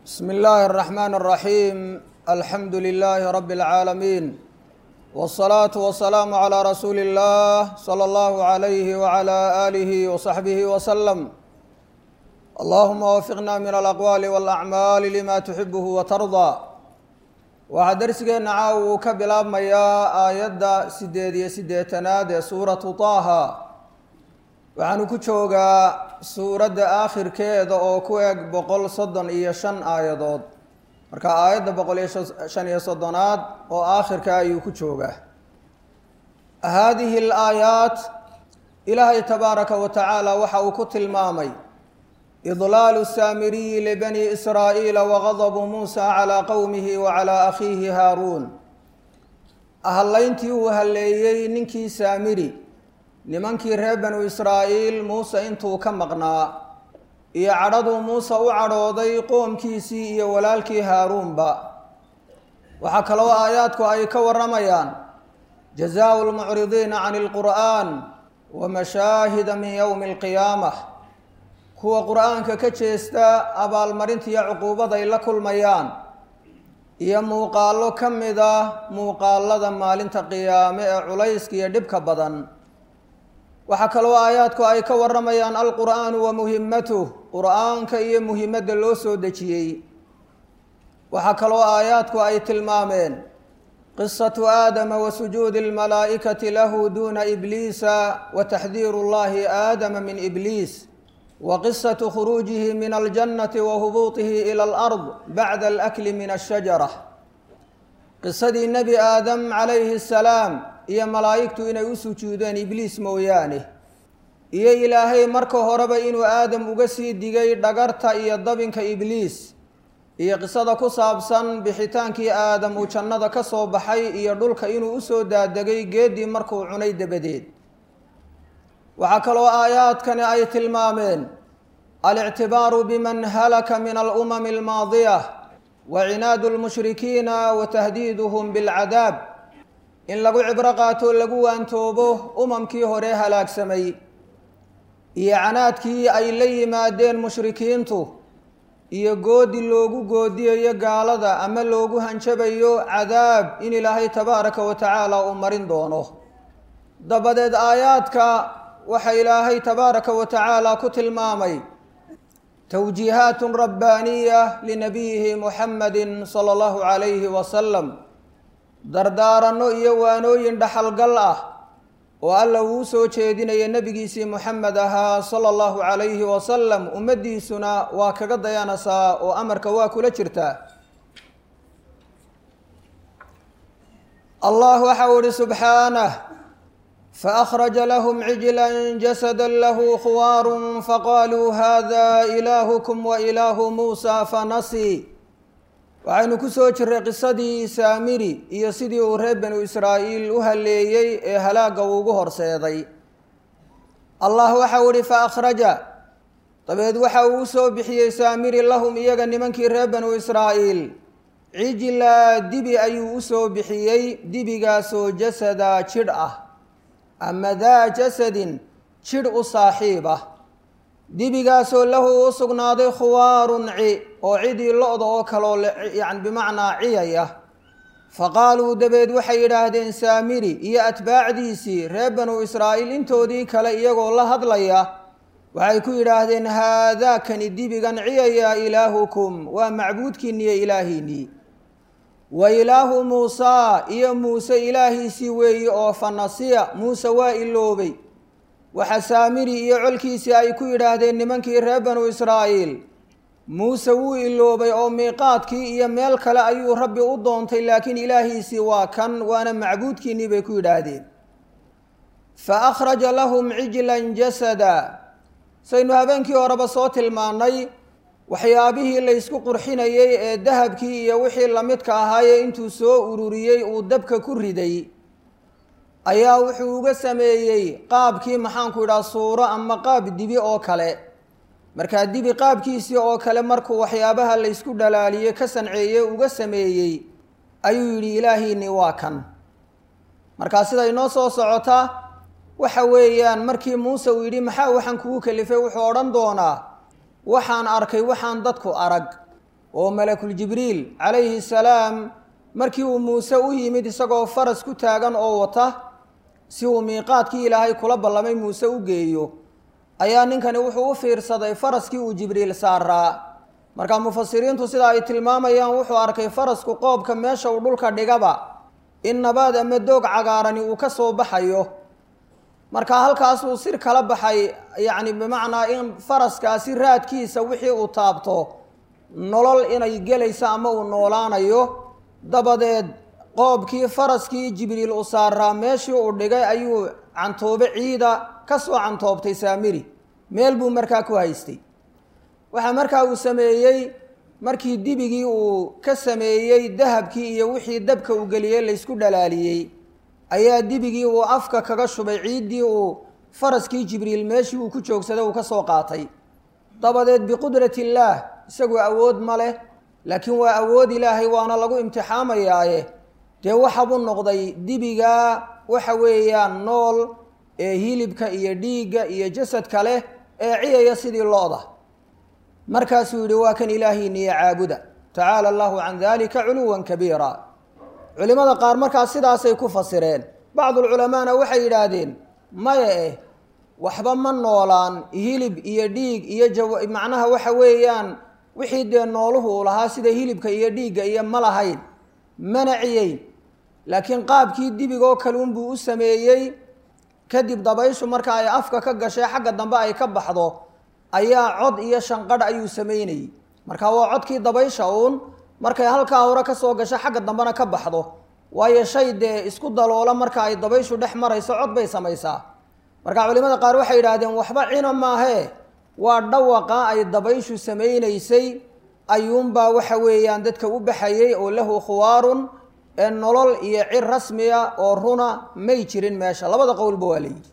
bsmi اllahi الرaxman الraxiim alxamdu lilahi rabi اlcaalamiin wالsalaaةu wasalaamu عlى rasuuli اllah slى اllahu عalayhi wعlى alihi وصaxbihi wslm allahuma wafiqna min alaqwaali wاlacmaali lima tuxibuhu watardaa waxaa dersigeenna caaw uu ka bilaabmayaa aayadda sideed iyo siddeetanaad ee suuratu taaha waxaanu ku joogaa suuradda aakhirkeeda oo ku eg boqol soddon iyo shan aayadood marka aayadda boqol iyo shan iyo soddonaad oo aakhirka ayuu ku joogaa haadihi alaayaat ilaahay tabaaraka wa tacaala waxa uu ku tilmaamay idlaalu saamiriyi libani israa'iila wagadabu muusa calaa qowmihi wa calaa akhiihi haaruun hallayntii uu halleeyey ninkii saamiri nimankii reer banu israa'iil muuse intuu ka maqnaa iyo cadhaduu muuse u cadhooday qoomkiisii iyo walaalkii haaruunba waxaa kaloo aayaadku ay ka warramayaan jazaau lmucridiina cani alqur'aan wa mashaahida min yowmi alqiyaamah kuwa qur-aanka ka jeesta abaalmarinta iyo cuquubaday la kulmayaan iyo muuqaallo ka mid ah muuqaalada maalinta qiyaame ee culayska iyo dhibka badan waxaa kaloo aayaadku ay ka warramayaan alqur'aanu wa muhimatuh qur-aanka iyo muhimadda loo soo dejiyey waxaa kaloo aayaadku ay tilmaameen qisatu aadama wa sujuudi almalaa'ikati lahu duuna ibliisa wa taxdiiru llahi aadama min ibliis wa qisatu khuruujihi min aljannati wa hubuutihi ila alard bacda alakli min ashajara qisadii nebi aadam calayhi asalaam iyo malaa'igtu inay u sujuudeen ibliis mooyaane iyo ilaahay marka horeba inuu aadam uga sii digay dhagarta iyo dabinka ibliis iyo qisada ku saabsan bixitaankii aadam uu jannada ka soo baxay iyo dhulka inuu usoo daadegay geeddii markuu cunay dabadeed waxaa kaloo aayaadkani ay tilmaameen alictibaaru biman halaka min alumami almaadiya wa cinaadu lmushrikiina wa tahdiiduhum bilcadaab in lagu cibro qaato lagu waantoobo umamkii hore halaagsamay iyo canaadkii ay la yimaadeen mushrikiintu iyo goodi loogu goodiyayo gaalada ama loogu hanjabayo cadaab in ilaahay tabaaraka wa tacaala uu marin doono dabadeed aayaadka waxaa ilaahay tabaaraka wa tacaala ku tilmaamay towjiihaat rabbaaniya linabiyihi muxamadi sala allahu calayhi wasalam dardaaranno iyo waanooyin dhaxalgal ah oo alla uu soo jeedinaya nebigiisii moxamed ahaa sala allahu calayhi wasalam ummaddiisuna waa kaga dayanaysaa oo amarka waa kula jirtaa allah waxa uu ihi subxaanah faأkhraja lahm cijla jasada lahu khwaar faqaluu hada ilaahukm wailaahu muusa fanasi waxaynu ku soo jiray qisadii saamiri iyo sidii uu reer banu israa'iil u halleeyey ee halaagga ugu horseeday allah waxau ihi faakhraja dabeed waxa uu usoo bixiyey saamiri lahum iyaga nimankii reer banu israa'iil cijla dibi ayuu usoo bixiyey dibigaasoo jasada jidh ah ama daa jasadin jidh u saaxiib ah dibigaasoo lahu u sugnaaday khuwaarun ci oo cidii lo-da oo kaloo yani bimacnaa ciyaya fa qaaluu dabeed waxay yidhaahdeen saamiri iyo atbaacdiisii reer banu israa'iil intoodii kale iyagoo la hadlaya waxay ku yidhaahdeen haadaakani dibigan ciyaya ilaahukum waa macbuudkiinniyo ilaahiinnii wa ilaahu muusaa iyo muuse ilaahiisii weeye oo fanasiya muuse waa iloobay waxa saamiri iyo colkiisii ay ku yidhaahdeen nimankii reer banu israa'iil muuse wuu iloobay oo miiqaadkii iyo meel kale ayuu rabbi u doontay laakiin ilaahiisii waa kan waana macbuudkiinnii bay ku yidhaahdeen fa akhraja lahum cijlan jasada saynu habeenkii horeba soo tilmaannay waxyaabihii laysku qurxinayey ee dahabkii iyo wixii lamidka ahaaye intuu soo ururiyey uu dabka ku riday ayaa wuxuu uga sameeyey qaabkii maxaanku idhaha suuro ama qaab dibi oo kale markaa dibi qaabkiisii oo kale markuu waxyaabaha laysku dhalaaliyey ka sanceeyey uga sameeyey ayuu yidhi ilaahiinii waa kan markaa siday noo soo socotaa waxa weeyaan markii muuse uu yidhi maxaa waxaan kugu kalifay wuxuu odhan doonaa waxaan arkay waxaan dadku arag oo malakuljibriil calayhi salaam markii uu muuse u yimid isagoo faras ku taagan oo wata si uu miiqaadkii ilaahay kula ballamay muuse u geeyo ayaa ninkani wuxuu u fiirsaday faraskii uu jibriil saaraa marka mufasiriintu sida ay tilmaamayaan wuxuu arkay farasku qoobka meesha uu dhulka dhigaba in nabaad ama doog cagaarani uu ka soo baxayo marka halkaasuu sir kala baxay yacni bimacnaa in faraskaasi raadkiisa wixii uu taabto nolol inay gelayso ama uu noolaanayo dabadeed qoobkii faraskii jibriil u saaraa meeshii uu dhigay ayuu cantoobe ciida ka soo cantoobtay saamiri meel buu markaa ku haystay waxaa markaa uu sameeyey markii dibigii uu ka sameeyey dahabkii iyo wixii dabka uu geliyey laysku dhalaaliyey ayaa dibigii uu afka kaga shubay ciiddii uu faraskii jibriil meeshii uu ku joogsaday uu ka soo qaatay dabadeed biqudrati illaah isagu awood ma leh laakiin waa awood ilaahay waana lagu imtixaamayaaye dee waxabuu noqday dibigaa waxa weeyaan nool ee hilibka iyo dhiigga iyo jasadka leh ee ciyaya sidii lo-da markaasuu yidhi waa kan ilaahiiniyo caabuda tacaala allahu can dalika culuwan kabiira culimada qaar markaas sidaasay ku fasireen bacdulculamaana waxay yidhaahdeen maya eh waxba ma noolaan hilib iyo dhiig iyo jaw macnaha waxa weeyaan wixii dee nooluhu u lahaa sida hilibka iyo dhiigga iyo ma lahayn mana ciyeyn laakiin qaabkii dibigoo kaluunbuu u sameeyey kadib dabayshu marka ay afka ka gashay xagga dambe ay ka baxdo ayaa cod iyo shanqadh ayuu sameynayey marka waa codkii dabaysha uun markay halkaa hore ka soo gasho xagga dambena ka baxdo waayo shay dee isku daloola marka ay dabayshu dhex marayso cod bay samaysaa marka culimada qaar waxay yidhaahdeen waxba cina maahee waa dhawaqa ay dabayshu samaynaysay ayuunbaa waxa weeyaan dadka u baxayey oo lahu khuwaarun ee nolol iyo cir rasmiya oo runa may jirin meesha labada qowlba waa layidhi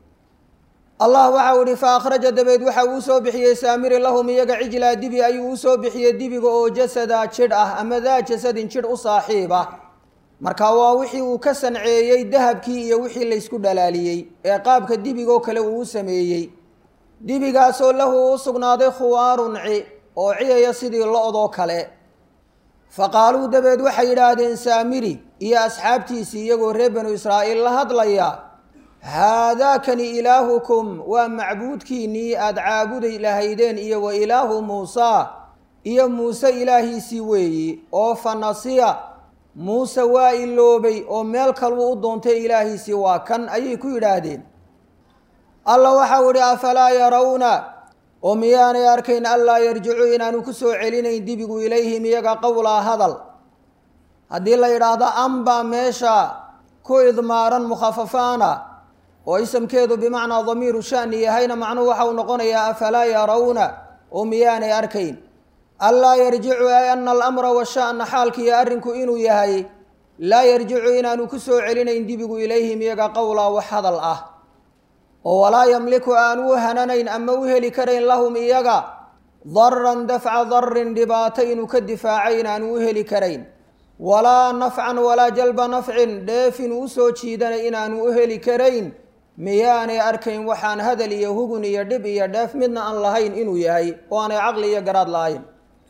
allah waxau ihi fa akhraja dabeed waxa uu usoo bixiyey saamiri lahum iyaga cijlaa dibi ayuu usoo bixiyey dibiga oo jasada jidh ah ama daa jasadin jidh u saaxiiba marka waa wixii uu ka sanceeyey dahabkii iyo wixii laysku dhalaaliyey ee qaabka dibigoo kale uu u sameeyey dibigaasoo lahu u sugnaaday khuwaarun ci oo ciyaya sidii lo-doo kale fa qaaluu dabeed waxay yidhaahdeen saamiri iyo asxaabtiisii iyagoo reer banu israa'iil la hadlaya haadaakani ilaahukum waa macbuudkiinnii aada caabuday lahaydeen iyo wa ilaahu muusaa iyo muuse ilaahiisii weeyi oo fa nasiya muuse waa iloobay oo meel kaluu u doontay ilaahiisii waa kan ayay ku yidhaahdeen alla waxau idhi afalaa yarawna oo miyaanay arkayn allaa yarjicu inaanu ku soo celinayn dibigu ilayhim iyaga qowlaa hadal haddii la yidhaahdo ambaa meesha ku idmaaran mukhafafaana oo isamkeedu bimacnaa damiiru shani yahayna macnuhu waxau noqonayaa afalaa yarawna oo miyaanay arkayn allaa yarjicu ay ana alamra washa'na xaalkiiyo arrinku inuu yahay laa yarjicu inaanu ku soo celinayn dibigu ilayhim iyaga qowlaa wax hadal ah oo walaa yamliku aanu u hananayn ama u heli karayn lahum iyaga daran dafca darin dhibaato inuu ka difaacay inaanu u heli karayn walaa nafcan walaa jalba nafcin dheef inuu usoo jiidanay inaanu u heli karayn miyaanay arkayn waxaan hadal iyo hugun iyo dhib iyo dheef midna aan lahayn inuu yahay oo aanay caqli iyo garaad lahayn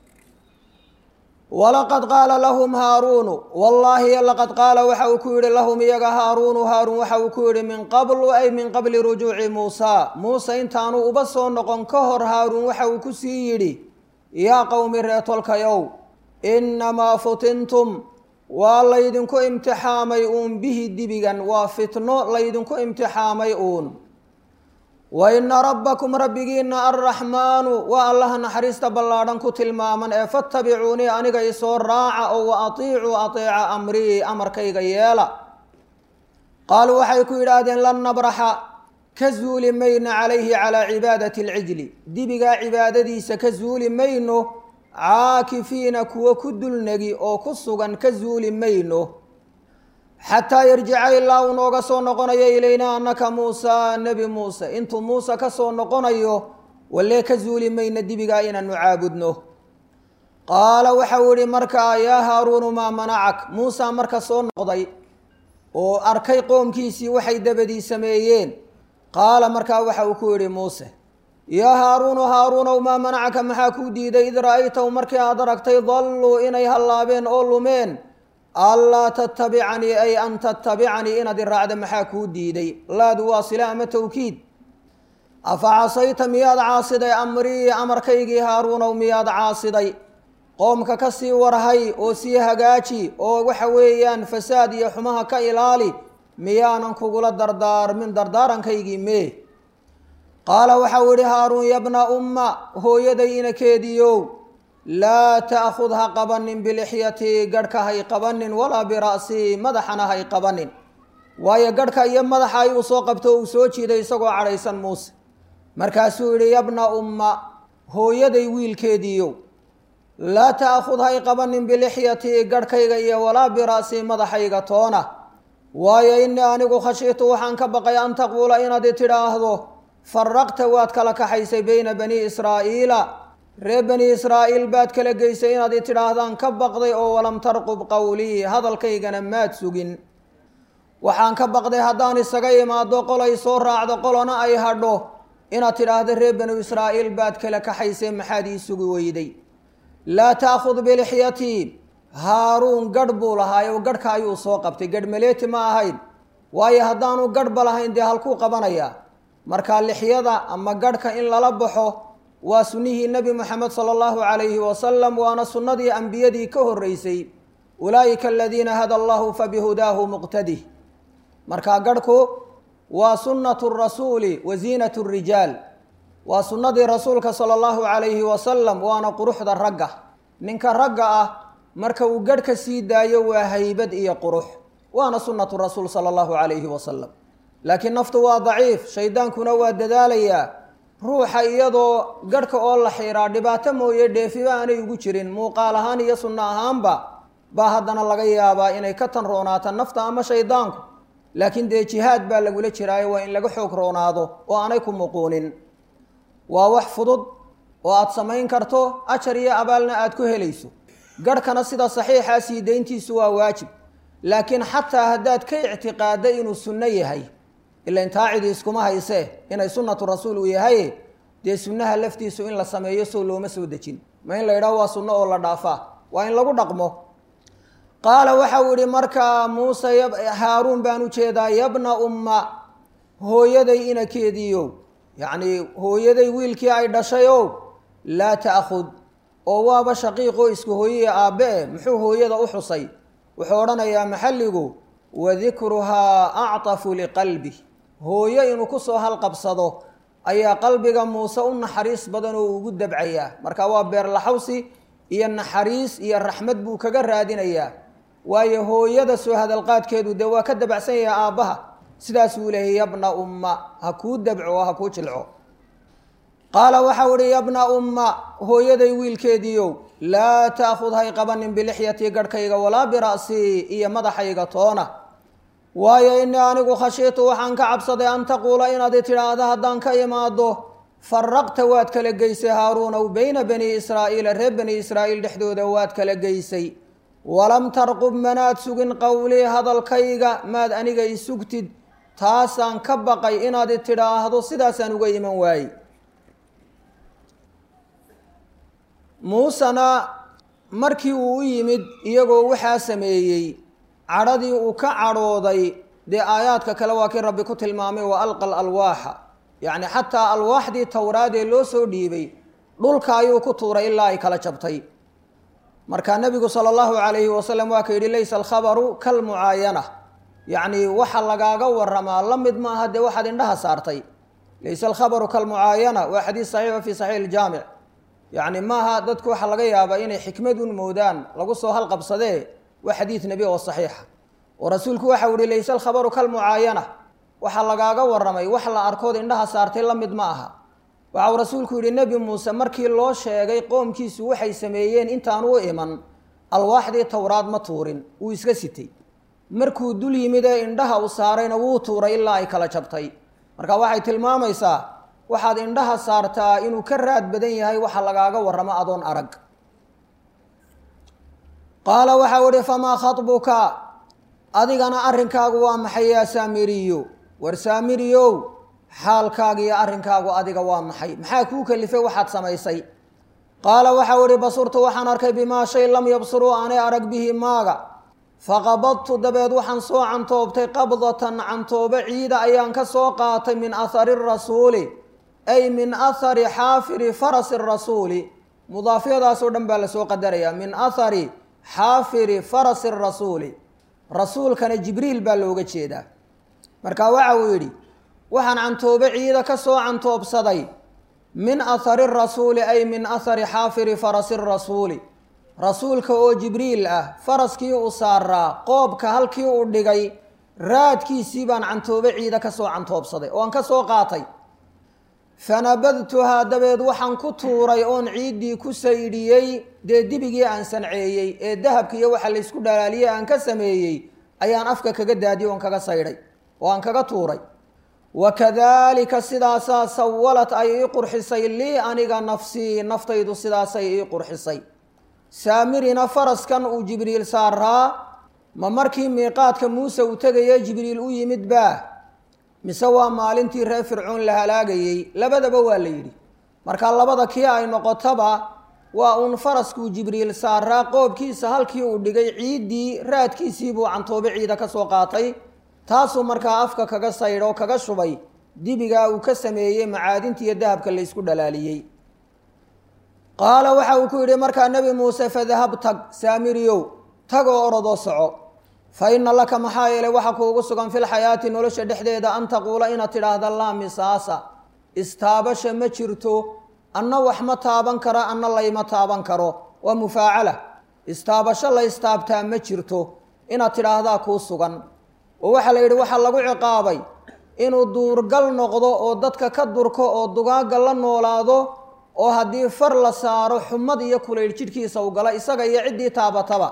walaqad qaala lahum haaruunu wallaahi laqad qaala waxa uu ku yidhi lahum iyaga haaruunu haaruun waxa uu ku yidhi min qablu ay min qabli rujuuci muusaa muuse intaanu uba soo noqon ka hor haaruun waxa uu ku sii yidhi yaa qowmi reetolkayow innamaa futintum waa laydinku imtixaamay uun bihi dibigan waa fitno laydinku imtixaamay uun wa ina rabbakum rabbigiina arraxmaanu waa allaha naxariista ballaadhan ku tilmaaman ee fattabicuunii aniga isoo raaca oo wa atiicuu ateeca amrii amarkayga yeela qaaluu waxay ku yidhaahdeen lan nabraxa ka zuuli mayno calayhi calaa cibaadati alcijli dibigaa cibaadadiisa ka zuuli mayno caakifiina kuwo ku dulnegi oo ku sugan ka zuuli mayno xataa yarjica ilaa uu nooga soo noqonayo ilaynaa annaka muusa nebi muuse intuu muuse ka soo noqonayo walee ka zuuli mayna dibigaa inaanu caabudno qaala waxau idhi markaa yaa haaruunu maa manacak muusa marka soo noqday oo arkay qoomkiisii waxay dabadii sameeyeen qaala markaa waxa uu ku yidhi muuse yaa haaruunu haaruunow maa manacaka maxaa kuu diiday id ra'aytahu markii aad aragtay dalluu inay hallaabeen oo lumeen allaa tattabicanii ay an tattabicanii inaad iraacda maxaa kuu diiday laadu waa sila ama tawkiid afa casayta miyaad caasiday amrii amarkaygii haaruunow miyaad caasiday qoomka ka sii warhay oo sii hagaaji oo waxa weeyaan fasaad iyo xumaha ka ilaali miyaanan kugula dardaarmin dardaarankaygii mee qaala waxau idhi haaruun yabna umma hooyaday inakeediiow laa ta'khud ha qabanin bilixyatii garhka hay qabanin walaa bira'sii madaxana hay qabanin waayo garhka iyo madaxa ayuu soo qabto uu soo jiiday isagoo cadhaysan muuse markaasuu yidhi yabna umma hooyaday wiilkeediiyow laa ta'khud hay qabanin bilixyatii garhkayga iyo walaa bira'sii madaxayga toona waayo innii anigu khashiitu waxaan ka baqay an taquula inaad tidhaahdo faraqta waad kala kaxaysay beyna bani israa'iila reer bani israa'iil baad kala geysay inaad i tidhaahdaan ka baqday oo walam tarqub qowlii hadalkaygana maad sugin waxaan ka baqday haddaan isaga imaado qolay soo raacdo qolona ay hadho inaad tidhaahdo reer banu israa'iil baad kala kaxaysay maxaad ii sugi weyday laa ta'khud bilixyatii haaruun garh buu lahaayo garhka ayuu soo qabtay garh maleeti ma ahayn waayo haddaanu garhba lahayn dee halkuu qabanayaa marka lixyada ama garhka in lala baxo waa sunnihii nebi moxamed sala allahu calayhi wasalam waana sunnadii ambiyadii ka horreysay ulaa'ika aladiina hada allahu fabihudaahu muqtadih marka garhku waa sunnatu rasuuli wa ziinatu rijaal waa sunnadii rasuulka sala allahu calayhi wasalam waana quruxda ragga ninka ragga ah marka uu garhka sii daayo waa haybad iyo qurux waana sunnatu rasuul sala allahu calayhi wasalam laakiin naftu waa daciif shaydaankuna waa dadaalayaa ruuxa iyadoo garhka oo la xiiraa dhibaato mooye dheefiba aanay ugu jirin muuqaal ahaan iyo sunno ahaanba baa haddana laga yaabaa inay ka tan roonaato nafta ama shaydaanku laakiin dee jihaad baa lagula jiraayo waa in laga xoog roonaado oo aanay ku muquunin waa wax fudud oo aada samayn karto ajar iyo abaalna aada ku helayso garhkana sida saxiixaa sii dayntiisu waa waajib laakiin xataa haddaad ka ictiqaadda inuu sunno yahay ilain taacidi iskuma haysee inay sunnatu rasuul uu yahay dee sunnaha laftiisu in la sameeyo sow looma soo dejin ma in la yidhaho waa sunno oo la dhaafaa waa in lagu dhaqmo qaala waxau idhi markaa muuse haaruun baan u jeedaa yabna umma hooyaday inakeediiyow yacnii hooyaday wiilkii ay dhashay ow laa ta'khud oo waaba shaqiiqoo isku hooyaya aabbe e muxuu hooyada u xusay wuxuu odhanayaa maxalligu wadikruhaa actafu liqalbi hooyo inuu ku soo halqabsado ayaa qalbiga muuse u naxariis badan oo ugu dabcayaa marka waa beerlaxawsi iyo naxariis iyo raxmad buu kaga raadinayaa waayo hooyada soo hadalqaadkeedu dee waa ka dabacsan yahay aabbaha sidaasuu leeyay yabna umma ha kuu dabco oo ha kuu jilco qaala waxau idhi yabna umma hooyaday wiilkeediiow laa ta'khud hay qabanin bilixyatii garhkayga walaa bira'sii iyo madaxayga toona waayo innii anigu khashiitu waxaan ka cabsaday an taquula inaad i tidhaahdo haddaan ka imaado faraqta waad kala geysay haaruunow beyna bani israa'iila reer bani israa'iil dhexdooda waad kala geysay walam tarqub manaad sugin qowlii hadalkayga maad aniga i sugtid taasaan ka baqay inaad i tidhaahdo sidaasaan uga iman waaye muusena markii uu u yimid iyagoo waxaa sameeyey cadhadii uu ka cadhooday dee aayaadka kale waa kii rabbi ku tilmaamay wa alqa alalwaaxa yacni xataa alwaaxdii towraadee loo soo dhiibay dhulka ayuu ku tuuray ilaa ay kala jabtay marka nebigu sala allahu calayhi wasalam waa ka yidhi laysa alkhabaru kalmucaayana yacni waxa lagaaga waramaa la mid maaha dee waxaad indhaha saartay laysa alkhabaru kalmucaayana waa xadiis saxiixa fi saxiix iljaamic yacni maaha dadku waxaa laga yaabaa inay xikmad un moodaan lagu soo halqabsadee waa xadiid nebi oo saxiixa oo rasuulku waxau ihi layse alkhabaru kalmucaayana waxaa lagaaga waramay wax la arkood indhaha saartay la mid ma aha waxau rasuulku yihi nebi muuse markii loo sheegay qoomkiisu waxay sameeyeen intaan u iman alwaaxdii towraad ma tuurin wuu iska sitay markuu dul yimid ee indhaha u saarayna wuu tuuray ilaa ay kala jabtay marka waxay tilmaamaysaa waxaad indhaha saartaa inuu ka raad badan yahay waxa lagaaga waramo adoon arag qaala waxau ihi famaa khatbuka adigana arrinkaagu waa maxay yaa saamiriyo war saamiriyow xaalkaaga iyo arrinkaagu adiga waa maxay maxaa kuu kalifay waxaad samaysay qaala waxau ihi basurtu waxaan arkay bimaa shay lam yabsuruu aanay arag bihi maaga faqabadtu dabeed waxaan soo cantoobtay qabdatan cantoobo ciida ayaan ka soo qaatay min ahari rasuuli ay min ahari xaafiri farasi rasuuli mudaafyadaasoo dhan baa lasoo qadarayaa min ahari xaafiri farasi rasuuli rasuulkana jibriil baa looga jeedaa marka waxa uu yidhi waxaan cantoobo ciida ka soo cantoobsaday min ahari rasuuli ay min ahari xaafiri farasi rasuuli rasuulka oo jibriil ah faraskii uu saaraa qoobka halkii uu dhigay raadkiisii baan cantoobo ciida ka soo cantoobsaday oo aan ka soo qaatay fanabadtuhaa dabeed waxaan ku tuuray oon ciiddii ku saydhiyey dee dibigii aan sanceeyey ee dahabka iyo waxa laysku dhalaaliyey aan ka sameeyey ayaan afka kaga daadiyey oon kaga saydhay oo aan kaga tuuray wakadaalika sidaasaa sawalad ay ii qurxisay lii aniga nafsii naftaydu sidaasay ii qurxisay saamirina faraskan uu jibriil saaraa ma markii miiqaadka muuse uu tegaya jibriil u yimid baa mise waa maalintii reer fircoon la halaagayey labadaba waa la yidhi marka labada kii ay noqotaba waa uun faraskuu jibriil saaraa qoobkiisa halkii uu dhigay ciiddii raadkiisiibuu cantoobe ciida ka soo qaatay taasuu markaa afka kaga saydho kaga shubay dibigaa uu ka sameeyey macaadintiiyo dahabka laysku dhalaaliyey qaala waxa uu ku yidhi markaa nebi muuse fadahab tag saamiriyow tagoo orodoo soco fa ina laka maxaa yeelay waxa kuugu sugan filxayaati nolosha dhexdeeda an taquula inaad tidhaahda laa misaasa istaabasha ma jirto anna wax ma taaban karo anna layma taaban karo waa mufaacala istaabasho la istaabtaa ma jirto inaad tidhaahdaa kuu sugan oo waxaa la yidhi waxaa lagu ciqaabay inuu duurgal noqdo oo dadka ka durko oo dugaagga la noolaado oo haddii far la saaro xumad iyo kulayl jidhkiisa u gala isaga iyo ciddii taabataba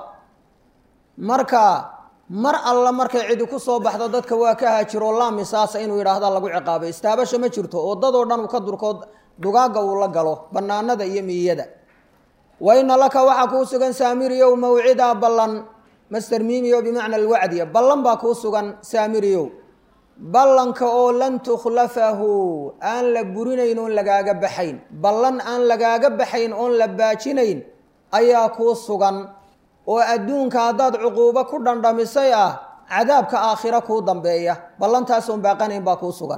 marka mar alla markay cidi ku soo baxdo dadka waa ka haajiro laamisaasa inuu yidhaahda lagu ciqaabay istaabasha ma jirto oo dadoo dhan uu ka durko dugaagga uu la galo bannaanada iyo miyada wa ina laka waxaa kuu sugan saamiriyow mawcidaa ballan master miimiyo bimacna alwacdiya ballan baa kuu sugan saamiriyow ballanka oo lan tukhlafahu aan la burinayn oon lagaaga baxayn ballan aan lagaaga baxayn oon la baajinayn ayaa kuu sugan oo adduunka haddaad cuquubo ku dhandhamisay ah cadaabka aakhiro kuu dambeeya ballantaasoon baaqanayn baa kuu sugan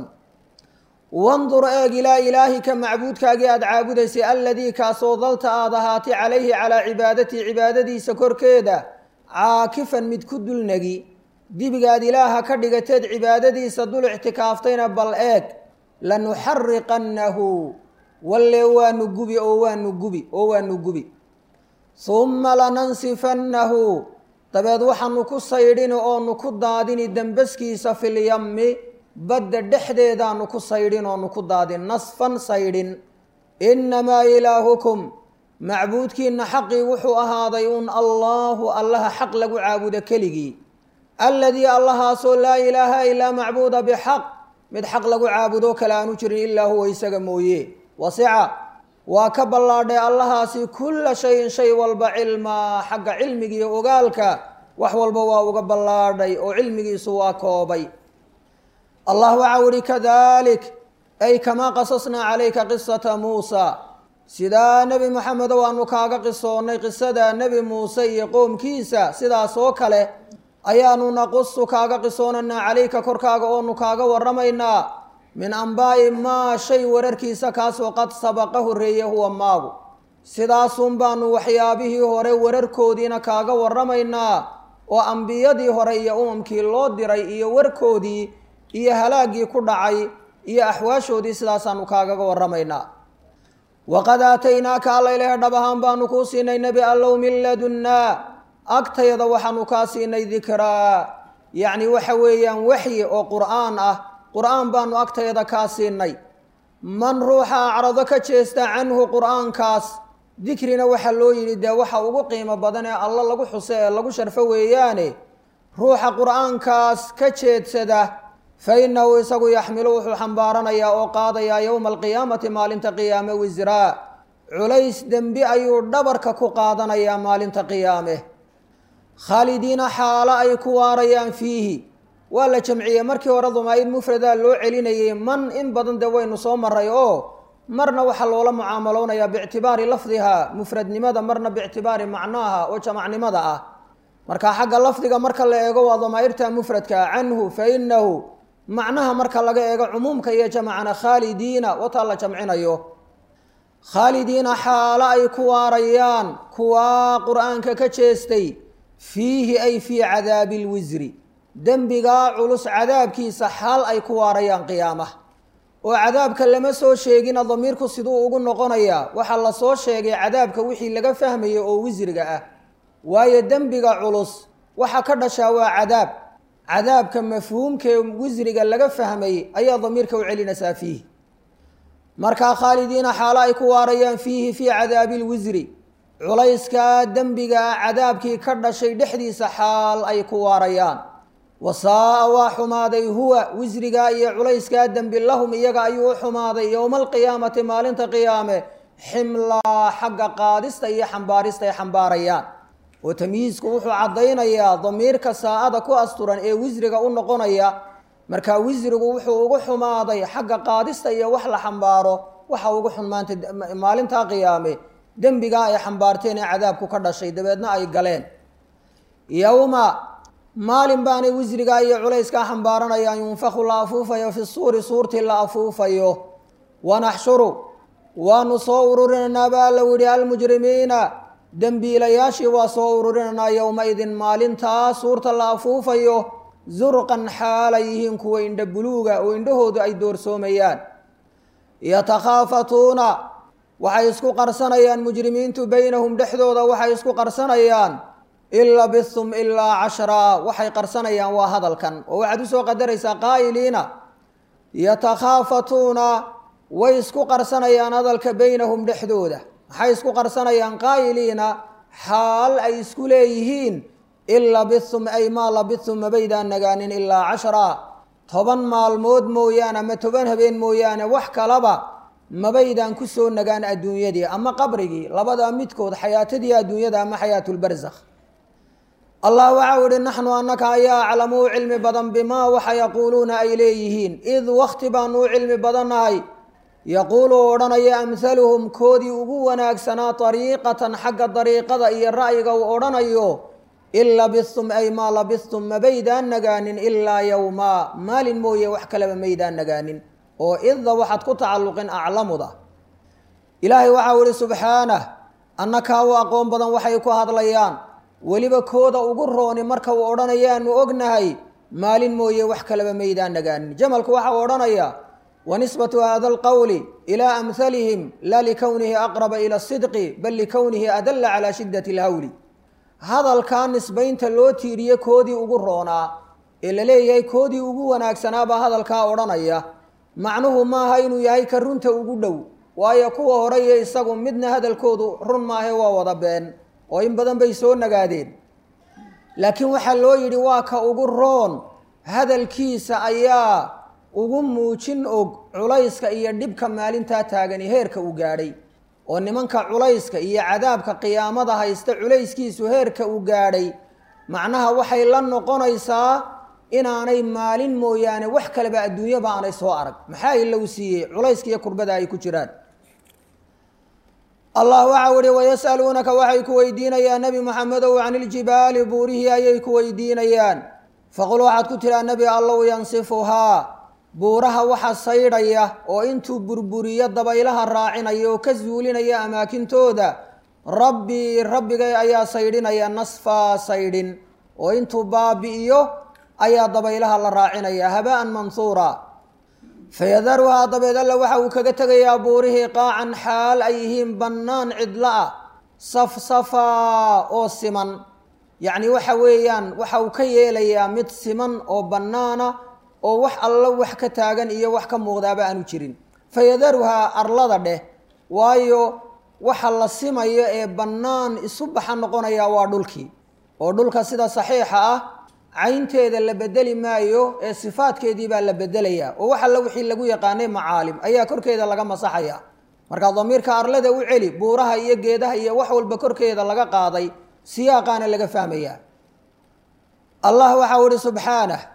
wandur eeg ilaa ilaahika macbuudkaagii aada caabudaysay alladii kaasoo dalta aad ahaatay calayhi calaa cibaadatii cibaadadiisa korkeeda caakifan mid ku dulnegi dibigaad ilaaha ka dhigateed cibaadadiisa dul ictikaaftayna bal eeg lanuxariqannahu walle waanu gubi oo waanu gubi oo waanu gubi humma lanansifannahu dabeed waxaanu ku saydhini oonu ku daadini dembaskiisa filyammi badda dhexdeedaanu ku saydhin oonu ku daadin nasfan saydhin innamaa ilaahukum macbuudkiinna xaqii wuxuu ahaaday un allaahu allaha xaq lagu caabudo keligii alladii allahaasoo laa ilaaha ilaa macbuuda bixaq mid xaq lagu caabudo kale aanu jirin ilaa huwa isaga mooye wasica waa ka ballaadhay allahaasi kulla shayin shay walba cilmaa xagga cilmigiiyo ogaalka wax walba waa uga ballaadhay oo cilmigiisu waa koobay allah waxau ihi kadalik ay kamaa qasasnaa calayka qisata muusa sidaa nebi moxamedow aanu kaaga qisoonnay qisada nebi muuse iyo qoomkiisa sidaas oo kale ayaanu naqusu kaaga qisoonanaa calayka korkaaga oonu kaaga warramaynaa min ambaa'i maa shay wararkiisa kaasoo qad sabaqa horreeye huwa maagu sidaasun baanu waxyaabihii hore wararkoodiina kaaga warramaynaa oo ambiyadii hore iyo umamkii loo diray iyo warkoodii iyo halaaggii ku dhacay iyo axwaashoodii sidaasaanu kaagaga warramaynaa waqad aataynaaka alla ilaah dhab ahaan baanu kuu siinay nebi allow min ladunnaa agtayada waxaanu kaa siinay dikraa yacni waxa weeyaan waxyi oo qur'aan ah qur'aan baanu agtayada kaa siinay man ruuxa acrado ka jeesta canhu qur'aankaas dikrina waxaa loo yidhi dee waxa ugu qiimo badan ee alla lagu xuse ee lagu sharfo weeyaane ruuxa qur'aankaas ka jeedsada fa innahu isagu yaxmilu wuxuu xambaaranayaa oo qaadayaa yowma alqiyaamati maalinta qiyaame wisraa culays dembi ayuu dhabarka ku qaadanayaa maalinta qiyaame khaalidiina xaalo ay ku waarayaan fiihi waa la jamciyey markii hore damaa'ir mufradaa loo celinayay man in badan dee waynu soo maray oo marna waxaa loola mucaamaloonayaa biictibaari lafdiha mufradnimada marna biictibaari macnaaha oo jamacnimada ah marka xagga lafdiga marka la eego waa damaa'irta mufradka canhu fa inahu macnaha marka laga eego cumuumka iyo jamacna khaalidiina wataa la jamcinayo khaalidiina xaalo ay ku waarayaan kuwaa qur-aanka ka jeestay fiihi ay fii cadaabi lwisri dembigaa culus cadaabkiisa xaal ay ku waarayaan qiyaamaha oo cadaabka lama soo sheegina damiirku siduu ugu noqonayaa waxaa la soo sheegay cadaabka wixii laga fahmayay oo wisriga ah waayo dembiga culus waxa ka dhashaa waa cadaab cadaabka mafhuumkee wisriga laga fahmay ayaa damiirka u celinaysaa fiihi markaa khaalidiina xaalo ay ku waarayaan fiihi fii cadaabi lwisri culayskaa dembigaa cadaabkii ka dhashay dhexdiisa xaal ay ku waarayaan wasaa-a waa xumaaday huwa wisrigaa iyo culayskaa dembi lahum iyaga ayuu u xumaaday yowma alqiyaamati maalinta qiyaame ximlaa xagga qaadista iyo xambaarista ay xambaarayaan oo tamyiisku wuxuu caddaynayaa damiirka saa-ada ku asturan ee wisriga u noqonaya markaa wisrigu wuxuu ugu xumaaday xagga qaadista iyo wax la xambaaro waxa ugu xun maanta maalintaa qiyaame dembigaa ay xambaarteen ee cadaabku ka dhashay dabeedna ay galeen yowma maalin baanay wisrigaa iyo culayskaa xambaaranayaan yunfaku la afuufayo fi suuri suurtii la afuufayo wanaxshuru waanu soo ururinaynaa baa la yihi almujrimiina dembiilayaashii waa soo ururinaynaa yowma-idin maalintaa suurta la afuufayo zurqan xaalay yihiin kuwa indha buluuga oo indhahoodu ay doorsoomayaan yatakhaafatuuna waxay isku qarsanayaan mujrimiintu beynahum dhexdooda waxay isku qarsanayaan in labithum ilaa cashraa waxay qarsanayaan waa hadalkan oo waxaad usoo qadaraysaa qaa'iliina yatakhaafatuuna way isku qarsanayaan hadalka beynahum dhexdooda maxay isku qarsanayaan qaa'iliina xaal ay isku leeyihiin in labithum ay maa labithum mabaydaan nagaanin ilaa cashraa toban maalmood mooyaane ama toban habeen mooyaane wax kalaba mabaydaan ku soo nagaan adduunyadii ama qabrigii labadaa midkood xayaatadii adduunyada ama xayaatulbarsakh allah waxau ihi naxnu annaka ayaa aclamu u cilmi badan bimaa waxa yaquuluuna ay leeyihiin id wakti baanu u cilmi badannahay yaquulu odhanaya amhaluhum koodii ugu wanaagsanaa dariiqatan xagga dariiqada iyo ra'yiga uu odhanayo in labithum ay maa labithum mabaydaan nagaanin ilaa yowmaa maalin mooye wax kaleba maydaan nagaanin oo idda waxaad ku tacalluqin aclamuda ilaahay waxau ihi subxaanah annakaa u aqoon badan waxay ku hadlayaan weliba kooda ugu rooni marka uu odhanayaanu ognahay maalin mooye wax kaleba maydaan nagaanin jamalku waxa uu odhanayaa wanisbatu hada alqowli ilaa amhalihim laa likownihi aqraba ila asidqi bal likownihi adalla calaa shiddati alhawli hadalkaa nisbaynta loo tiiriye koodii ugu roonaa ee la leeyahay koodii ugu wanaagsanaabaa hadalkaa odhanaya macnuhu maaha inuu yahay ka runta ugu dhow waayo kuwa hore iyo isagu midna hadalkoodu run maahe waa wada been oo in badan bay soo nagaadeen laakiin waxaa loo yidhi waa ka ugu roon hadalkiisa ayaa ugu muujin og culayska iyo dhibka maalintaa taagani heerka uu gaadhay oo nimanka culayska iyo cadaabka qiyaamada haysta culayskiisu heerka uu gaadhay macnaha waxay la noqonaysaa inaanay maalin mooyaane wax kaleba adduunyaba aanay soo arag maxaa ilow siiyey culayska iyo kurbada ay ku jiraan allah waxau ihi wayas'aluunaka waxay ku weydiinayaan nebi moxamedow can iljibaali buurihii ayay ku weydiinayaan faqul waxaad ku tiraa nebi allow yansifuhaa buuraha waxa saydhaya oo intuu burburiyo dabaylaha raacinaya oo ka zuulinaya amaakintooda rabbii rabbigay ayaa saydhinaya nasfaa saydhin oo intuu baabi'iyo ayaa dabaylaha la raacinaya haba'an mansuura fayadaruhaa dabeed alla waxa uu kaga tegayaa buurihii qaacan xaal ay yihiin bannaan cidlo ah safsafaa oo siman yacni waxa weeyaan waxa uu ka yeelayaa mid siman oo bannaana oo wax alla wax ka taagan iyo wax ka muuqdaaba aanu jirin fayadaruhaa arlada dheh waayo waxa la simayo ee bannaan isu baxa noqonaya waa dhulkii oo dhulka sida saxiixa ah caynteeda la bedeli maayo ee sifaadkeedii baa la bedelayaa oo wax alla wixii lagu yaqaanay macaalim ayaa korkeeda laga masaxaya marka damiirka arlada u celi buuraha iyo geedaha iyo wax walba korkeeda laga qaaday siyaaqaana laga fahmayaa allah waxau ihi subxaanah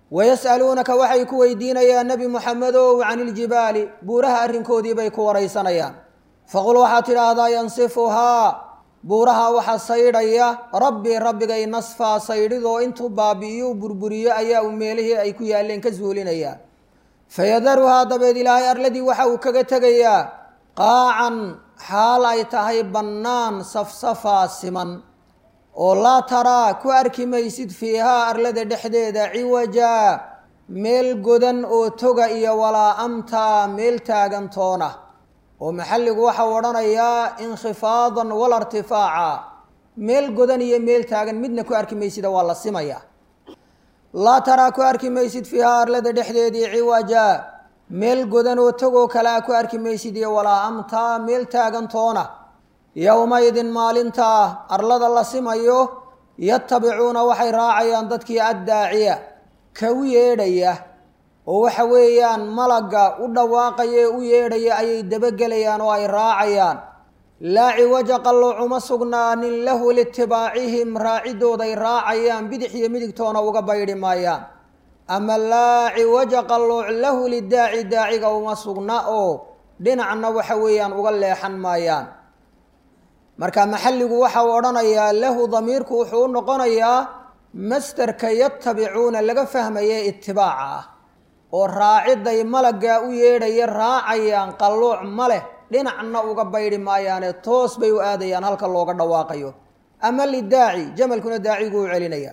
wayas'aluunaka waxay ku weydiinayaan nebi muxamedow can iljibaali buuraha arrinkoodii bay ku waraysanayaan faqul waxaad tidhaahdaa yansifuhaa buuraha waxa saydhaya rabbii rabbigay nasfaa saydhidoo intuu baabi'iyo u burburiyo ayaa uu meelihii ay ku yaalleen ka suulinaya fayadaruhaa dabeed ilaahay arladii waxa uu kaga tegayaa qaacan xaal ay tahay bannaan safsafaa siman oo laa taraa ku arki maysid fiihaa arlada dhexdeeda ciwajaa meel godan oo toga iyo walaa amtaa meel taagantoona oo maxalligu waxau odhanayaa inkhifaadan wala irtifaaca meel godan iyo meel taagan midna ku arki maysida waa la simaya laa taraa ku arki maysid fiihaa arlada dhexdeedii ciwaja meel godan oo togoo kalea ku arki maysid iyo walaa amtaa meel taagantoona yowmaydin maalintaa arlada la simayo yatabicuuna waxay raacayaan dadkii addaaciya ka u yeedhaya oo waxa weeyaan malagga u dhawaaqaya ee u yeedhaya ayay dabagelayaan oo ay raacayaan laa ciwaja qalloocuma sugnaanin lahu liitibaacihim raacidooday raacayaan bidix iyo midigtoona uga baydhi maayaan ama laa ciwaja qallooc lahu lidaaci daaciga uma sugna oo dhinacna waxa weeyaan uga leexan maayaan marka maxalligu waxa uu odhanayaa lahu damiirku wuxuu u noqonayaa mastarka yatabicuuna laga fahmaye itibaaca ah oo raaciday malaggaa u yeedhaya raacayaan qallooc ma leh dhinacna uga baydhi maayaane toos bay u aadayaan halka looga dhawaaqayo ama lidaaci jamalkuna daaciguu u celinaya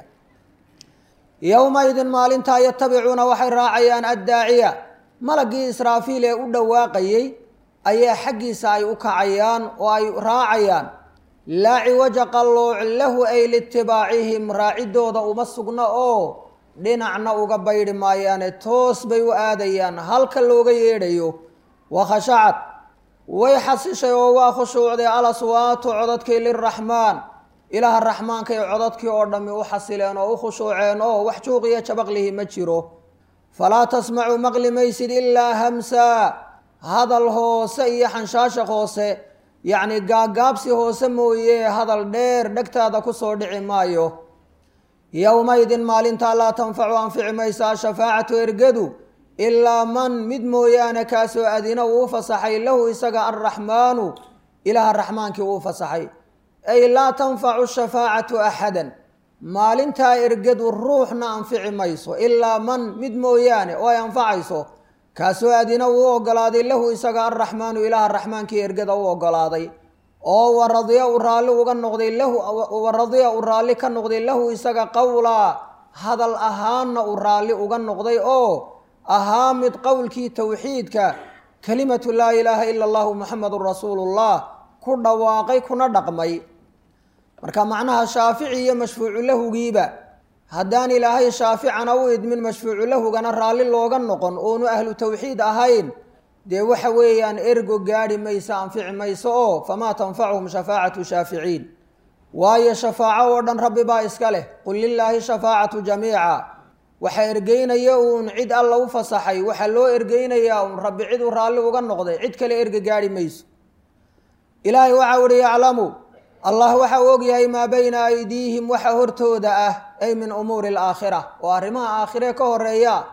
yowmaidin maalintaa yatabicuuna waxay raacayaan addaaciya malaggii israafiil ee u dhawaaqayey ayaa xaggiisa ay u kacayaan oo ay raacayaan laa ciwaja qallooc lahu ay liitibaacihim raacidooda uma sugno oo dhinacna uga baydhi maayaane toos bay u aadayaan halka looga yeedhayo wakhashacad way xasishay oo waa khushuucday alaswaatu codadkii liraxmaan ilaaha raxmaankay codadkii oo dhammi u xasileen oo u khushuuceen oo wax juuqiyo jabaqlihi ma jiro falaa tasmacu maqli maysid ilaa hamsaa hadal hoose iyo xanshaashaq hoose yacni gaagaabsi hoose mooye hadal dheer dhegtaada kusoo dhici maayo yowmaydin maalintaa laa tanfacu anfici maysa ashafaacatu ergadu ilaa man mid mooyaane kaasoo adina uu u fasaxay lahu isaga alraxmaanu ilaaha raxmaankii uu fasaxay ay laa tanfacu shafaacatu axadan maalintaa ergadu ruuxna anfici mayso ilaa man mid mooyaane oo ay anfacayso kaasoo adina uu u ogolaaday lahu isaga alraxmaanu ilaaha raxmaankii ergada u ogolaaday oo waradiya uu raalli uga noqday lahu waradiya uu raalli ka noqday lahu isaga qowlaa hadal ahaanna uu raalli uga noqday oo ahaa mid qowlkii towxiidka kelimatu laa ilaaha ila allahu muxamedun rasuulullah ku dhawaaqay kuna dhaqmay marka macnaha shaafici iyo mashfuucu lahugiiba haddaan ilaahay shaaficana u idmin mashfuucu lahugana raalli looga noqon oonu ahlu tawxiid ahayn dee waxa weeyaan ergo gaadhi maysa anfici mayso oo famaa tanfacuhum shafaacatu shaaficiin waayo shafaaco oo dhan rabbi baa iska leh qul lilaahi shafaacatu jamiica waxa ergeynaya uun cid alla u fasaxay waxaa loo ergeynayaa uun rabbi cid uu raalli uga noqday cid kale erga gaadhi mayso ilaahay waxau ihi yaclamu allah waxa uu ogyahay maa bayna aydiihim waxa hortooda ah ay min umuuri alaakhira oo arrimaha aakhire ka horeeya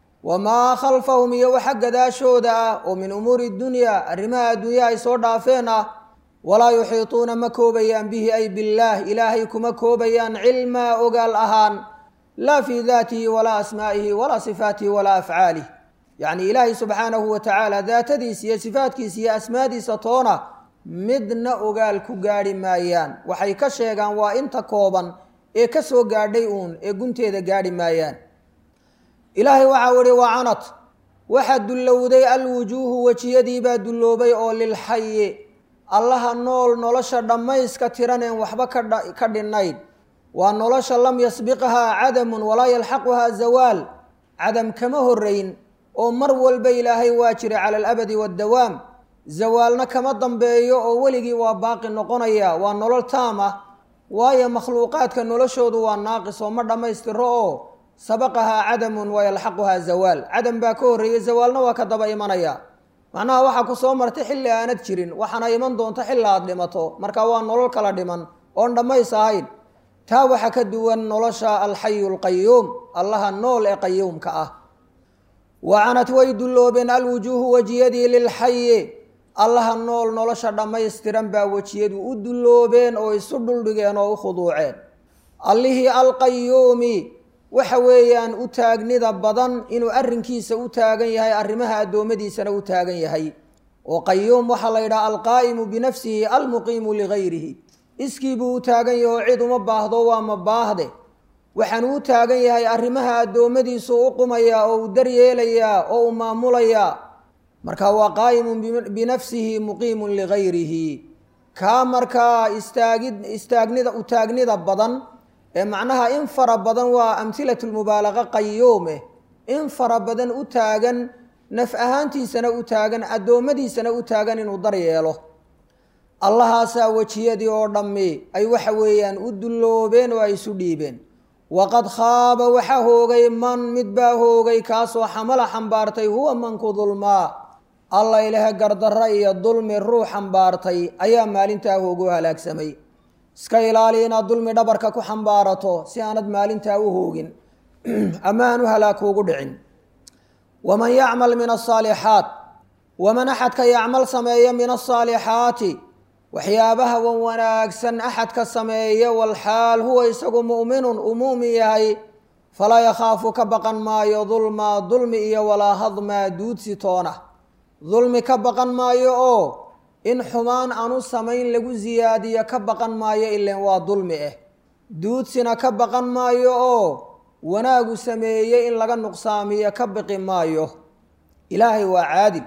wamaa khalfahum iyo waxa gadaashooda ah oo min umuuri dunya arrimaha adduunya ay soo dhaafeen ah walaa yuxiituuna ma koobayaan bihi ay billaah ilaahay kuma koobayaan cilmaa ogaal ahaan laa fii daatihi walaa asmaa'ihi walaa sifaatihi walaa afcaalih yacni ilaahay subxaanahu wa tacaala daatadiisa iyo sifaatkiisa iyo asmaadiisa toona midna ogaal ku gaadhi maayaan waxay ka sheegaan waa inta kooban ee ka soo gaadhay uun ee gunteeda gaadhi maayaan ilaahay waxau ihi wacanat waxaa dullowday alwujuuhu wejiyadiibaa dulloobay oo lilxayi allaha nool nolosha dhammayska tiraneen waxba ka dhinnayn waa nolosha lam yasbiqhaa cadamun walaa yalxaquhaa zawaal cadam kama horeyn oo mar walba ilaahay waa jiray cala alabadi waaddawaam zawaalna kama dambeeyo oo weligii waa baaqi noqonaya waa nolol taam ah waayo makhluuqaadka noloshoodu waa naaqis oo ma dhammaystiro oo sabaqahaa cadamun wayalxaquhaa zawaal cadam baa ka horreeyey zawaalna waa ka daba imanaya macnaha waxaa ku soo martay xilli aanad jirin waxaana iman doonta xilli aad dhimato marka waa nolol kala dhiman oon dhammays ahayn taa waxa ka duwan nolosha alxayu alqayuum allaha nool ee qayuumka ah wacanat way dulloobeen alwujuuhu wejiyadii lilxayi allaha nool nolosha dhammaystiran baa wejiyadu u dulloobeen oo isu dhuldhigeen oo u khuduuceen allihii alqayuumi waxa weeyaan u taagnida badan inuu arrinkiisa u taagan yahay arrimaha addoommadiisana u taagan yahay oo qayuum waxaa la yidhaha alqaa'imu binafsihi almuqiimu ligayrihi iskii buu u taagan yahay oo cid uma baahdo waa ma baahde waxaanu u taagan yahay arrimaha addoommadiisu u qumayaa oo u daryeelayaa oo u maamulayaa marka waa qaa'imun binafsihi muqiimun ligayrihi kaa markaa istaagid istaagnida u taagnida badan ee macnaha in fara badan waa amhilatu lmubaalaqa qayuume in fara badan u taagan naf ahaantiisana u taagan addoommadiisana u taagan inuu daryeelo allahaasaa wejiyadii oo dhammi ay waxa weeyaan u dulloobeen oo ay isu dhiibeen waqad khaaba waxaa hoogay man mid baa hoogay kaasoo xamala xambaartay huwa manku dulmaa alla ilahe gardarra iyo dulmi ruux xambaartay ayaa maalintaa hoogu halaagsamay iska ilaali inaad dulmi dhabarka ku xambaarato si aanad maalintaa u hoogin ama aan u halaag kuugu dhicin waman yacmal min asaalixaat waman axadka yacmal sameeya min asaalixaati waxyaabaha wan wanaagsan axadka sameeya walxaal huwa isagu mu'minun uu mu'min yahay falaa yakhaafu ka baqan maayo dulmaa dulmi iyo walaa hadmaa duudsi toona dulmi ka baqan maayo oo in xumaan aanu samayn lagu siyaadiyo ka baqan maayo ilen waa dulmi ah duudsina ka baqan maayo oo wanaagu sameeyey in laga nuqsaamiyo ka biqi maayo ilaahay waa caadil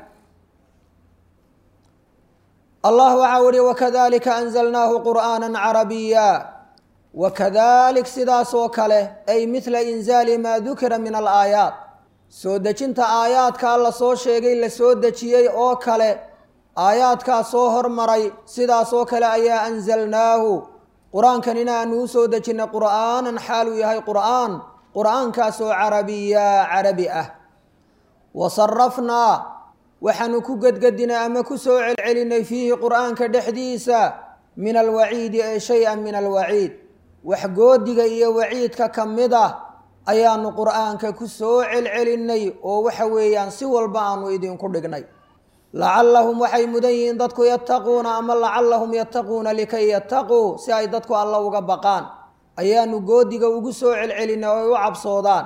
allah waxaa uhi wakadalika anzalnaahu qur'aana carabiya wakadalik sidaas oo kale ay midla inzaali maa dukira min alaayaat soo dejinta aayaadkaa la soo sheegay la soo dejiyey oo kale aayaadkaa soo hormaray sidaas oo kale ayaa anzalnaahu qur-aankan inaanu u soo dejinnay qur'aanan xaaluu yahay qur'aan qur'aankaasoo carabiya carabi ah wa sarafnaa waxaanu ku gedgedinay ama ku soo celcelinay fiihi qur'aanka dhexdiisa min alwaciidi ee shay-an min alwaciid wax goodiga iyo waciidka ka mid ah ayaanu qur'aanka ku soo celcelinay oo waxa weeyaan si walba aanu idinku dhignay lacallahum waxay mudan yihiin dadku yattaquuna ama lacallahum yattaquuna likay yattaquu si ay dadku alla uga baqaan ayaanu goodiga ugu soo celcelinay oo ay u cabsoodaan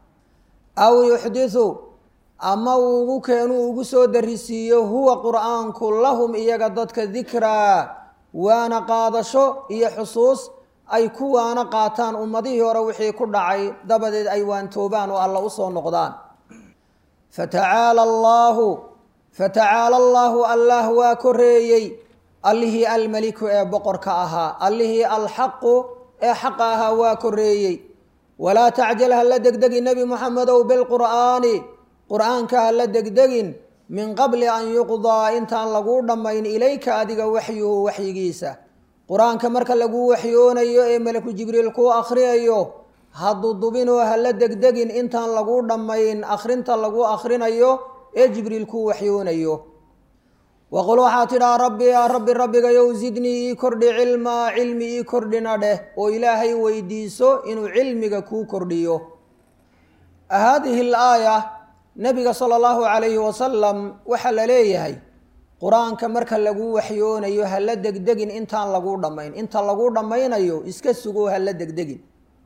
aw yuxdisu ama uu ugu keenuu ugu soo darisiiyo huwa qur'aanku lahum iyaga dadka dikraa waana qaadasho iyo xusuus ay ku waana qaataan ummadihii hore wixii ku dhacay dabadeed ay waantoobaan oo alla usoo noqdaan fatacaala allaahu fatacaala allaahu allah waa koreeyey allihii almeliku ee boqorka ahaa allihii alxaqu ee xaqa ahaa waa koreeyey walaa tacjal ha la degdegi nebi muxamedow bilqur'aani qur'aanka ha la degdegin min qabli an yuqdaa intaan laguu dhammayn ilayka adiga waxyuhu waxyigiisa qur-aanka marka laguu waxyoonayo ee malaku jibriil kuu akhriyayo ha dudubinoo ha la degdegin intaan laguu dhammayn akhrinta lagu akhrinayo ee jibriil kuu waxyoonayo waqul waxaa tidhaa rabbi yaa rabbi rabbigayow zidnii ii kordhi cilmaa cilmi ii kordhina dheh oo ilaahay weydiiso inuu cilmiga kuu kordhiyo haadihi laaya nabiga sala allahu calayhi wasalam waxaa la leeyahay qur-aanka marka laguu waxyoonayo ha la degdegin intaan laguu dhammayn inta laguu dhammaynayo iska sugo ha la degdegin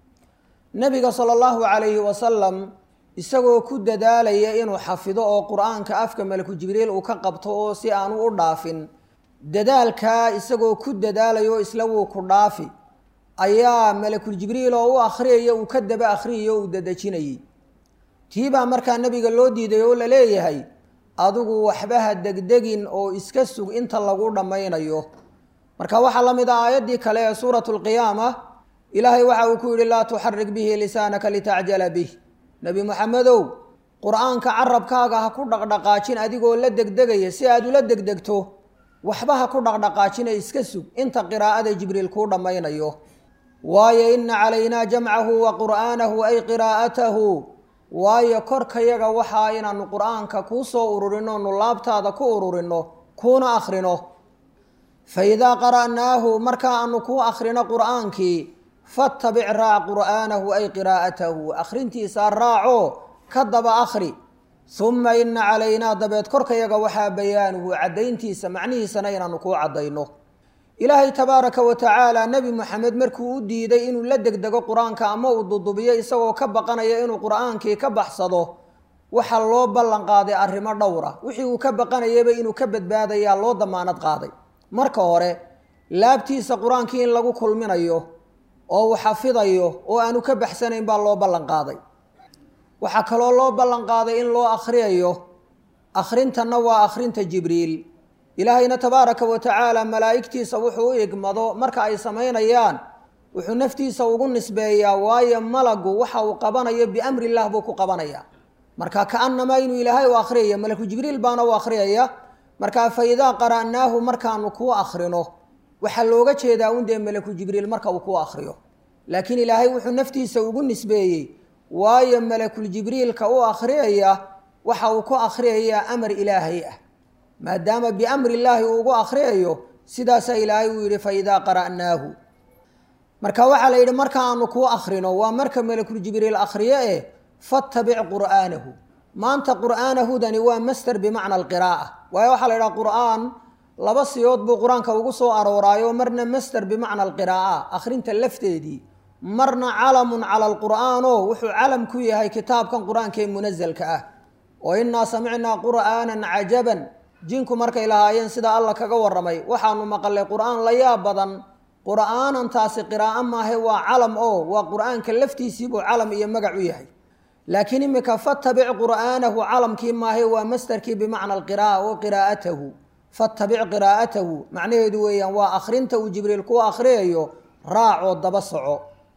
nabiga sala allahu calayhi wasalam isagoo ku dadaalaya inuu xafido oo qur-aanka afka malaku jibriil uu ka qabto oo si aanu u dhaafin dadaalkaa isagoo ku dadaalayo isla wuu ku dhaafi ayaa malakul jibriil oo u akhriyaya uu ka daba akhriyayo uu dadejinayay tii baa markaa nabiga loo diiday oo la leeyahay adigu waxba ha degdegin oo iska sug inta lagu dhammaynayo marka waxaa la mid ah aayaddii kale ee suuratu lqiyaama ilaahay waxa uu ku yidhi laa tuxarik bihi lisaanaka litacjala bih nebi moxamedow qur-aanka carabkaaga ha ku dhaqdhaqaajin adigoo la degdegaya si aad ula degdegto waxba ha ku dhaqdhaqaajina iska sug inta qiraa'ada jibriil kuu dhammaynayo waayo ina calaynaa jamcahu wa qur'aanahu ay qiraa'atahu waayo korkayaga waxaa inaanu qur-aanka kuu soo ururino nu laabtaada ku ururino kuuna akhrino fa idaa qara'naahu marka aanu kuu akhrino qur-aankii fattabic raac qur'aanahu ay qiraa'atahu akhrintiisaa raaco ka daba akhri uma ina calaynaa dabeed korkayaga waxaa bayaanuhu caddayntiisa macnihiisana inaanu kuu caddayno ilaahay tabaaraka wa tacaala nebi moxamed markuu u diiday inuu la degdego qur-aanka ama uu dudubiyo isagoo ka baqanaya inuu qur-aankii ka baxsado waxaa loo ballan qaaday arrimo dhowra wixii uu ka baqanayaba inuu ka badbaadayaa loo damaanad qaaday marka hore laabtiisa qur-aankii in lagu kulminayo oo uu xafidayo oo aanu ka baxsanayn baa loo ballan qaaday waxaa kaloo loo ballan qaaday in loo akhriyayo akhrintanna waa akhrinta jibriil ilaahayna tabaaraka wa tacaala malaa'igtiisa wuxuu u igmado marka ay samaynayaan wuxuu naftiisa ugu nisbeeyaa waayo malagu waxa uu qabanayo biamri illah buu ku qabanaya marka kaanamaa inuu ilaahay u akhriyaya malaku jibriil baana u akhriyaya markaa fa idaa qara'naahu markaanu kuu akhrino waxaa looga jeedaa un dee malaku jibriil marka uu kuu akhriyo laakiin ilaahay wuxuu naftiisa ugu nisbeeyey waayo malakul jibriilka u akhriyaya waxa uu ku akhriyayaa amar ilaahay ah maadaama biamri illaahi uu ugu akhriyayo sidaasaa ilaahay uu yidhi fa idaa qara'naahu marka waxaa la yidhi marka aanu kuu akhrino waa marka malakul jibriil akhriyo eh fattabic qur'aanahu maanta qur'aanahudani waa master bimacna alqiraa'a waayo waxaa la yidhaha qur'aan laba siyood buu qur-aanka ugu soo arooraayo marna master bimacna alqiraa'a akhrinta lafteedii marna calamun cala alqur'aano wuxuu calam ku yahay kitaabkan qur-aanka ee munasalka ah oo innaa samicnaa qur'aanan cajaban jinku markay lahaayeen sida alla kaga warramay waxaanu maqalay qur'aan la yaab badan qur'aanan taasi qiraa'o maahe waa calam oo waa qur'aanka laftiisiibuu calam iyo magac u yahay laakiin imika fattabic qur'aanahu calamkii maahe waa mastarkii bimacna alqiraa'a oo qiraa'atahu fattabic qiraa'atahu macnaheedu weeyaan waa akhrinta uu jibriil ku akhriyayo raacoo daba soco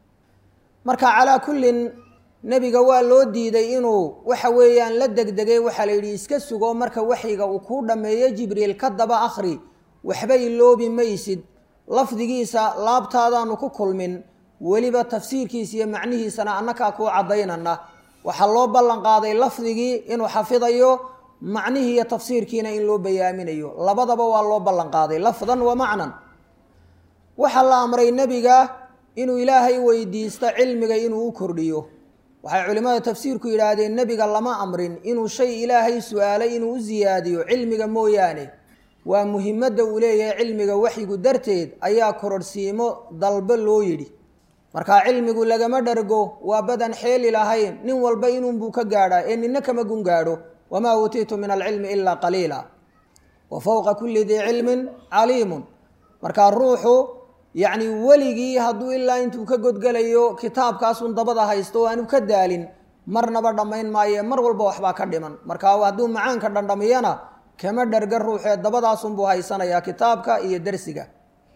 marka calaa kullin nebiga waa loo diiday inuu waxa weeyaan la degdegay waxaa la yidhi iska sugo marka waxyiga uu kuu dhammeeyo jibriil ka daba akhri waxba iloobi maysid lafdigiisa laabtaadaanu ku kulmin weliba tafsiirkiisa iyo macnihiisana annakaa kuu caddaynana waxaa loo ballan qaaday lafdigii inuu xafidayo macnihii iyo tafsiirkiina in loo bayaaminayo labadaba waa loo ballan qaaday lafdan wa macnan waxaa la amray nebiga inuu ilaahay weydiisto cilmiga inuu u kordhiyo waxay culimmada tafsiirku yidhaahdeen nebiga lama amrin inuu shay ilaahay su-aalay inuu u siyaadiyo cilmiga mooyaane waa muhimadda uu leeyahay cilmiga waxyigu darteed ayaa kororhsiimo dalbo loo yidhi markaa cilmigu lagama dhargo waa badan xeeli lahayn nin walba inuunbuu ka gaadhaa ee nina kama gun gaadho wamaa uutiitu min alcilmi ilaa qaliila wa fowqa kulli dii cilmin caliimun markaa ruuxu yacni weligii hadduu ilaa intuu ka godgelayo kitaabkaasun dabada haysto oo aanu ka daalin marnaba dhammayn maaye mar walba waxbaa ka dhiman marka hadduu macaanka dhandhamiyana kama dharga ruuxee dabadaasunbuu haysanayaa kitaabka iyo dersiga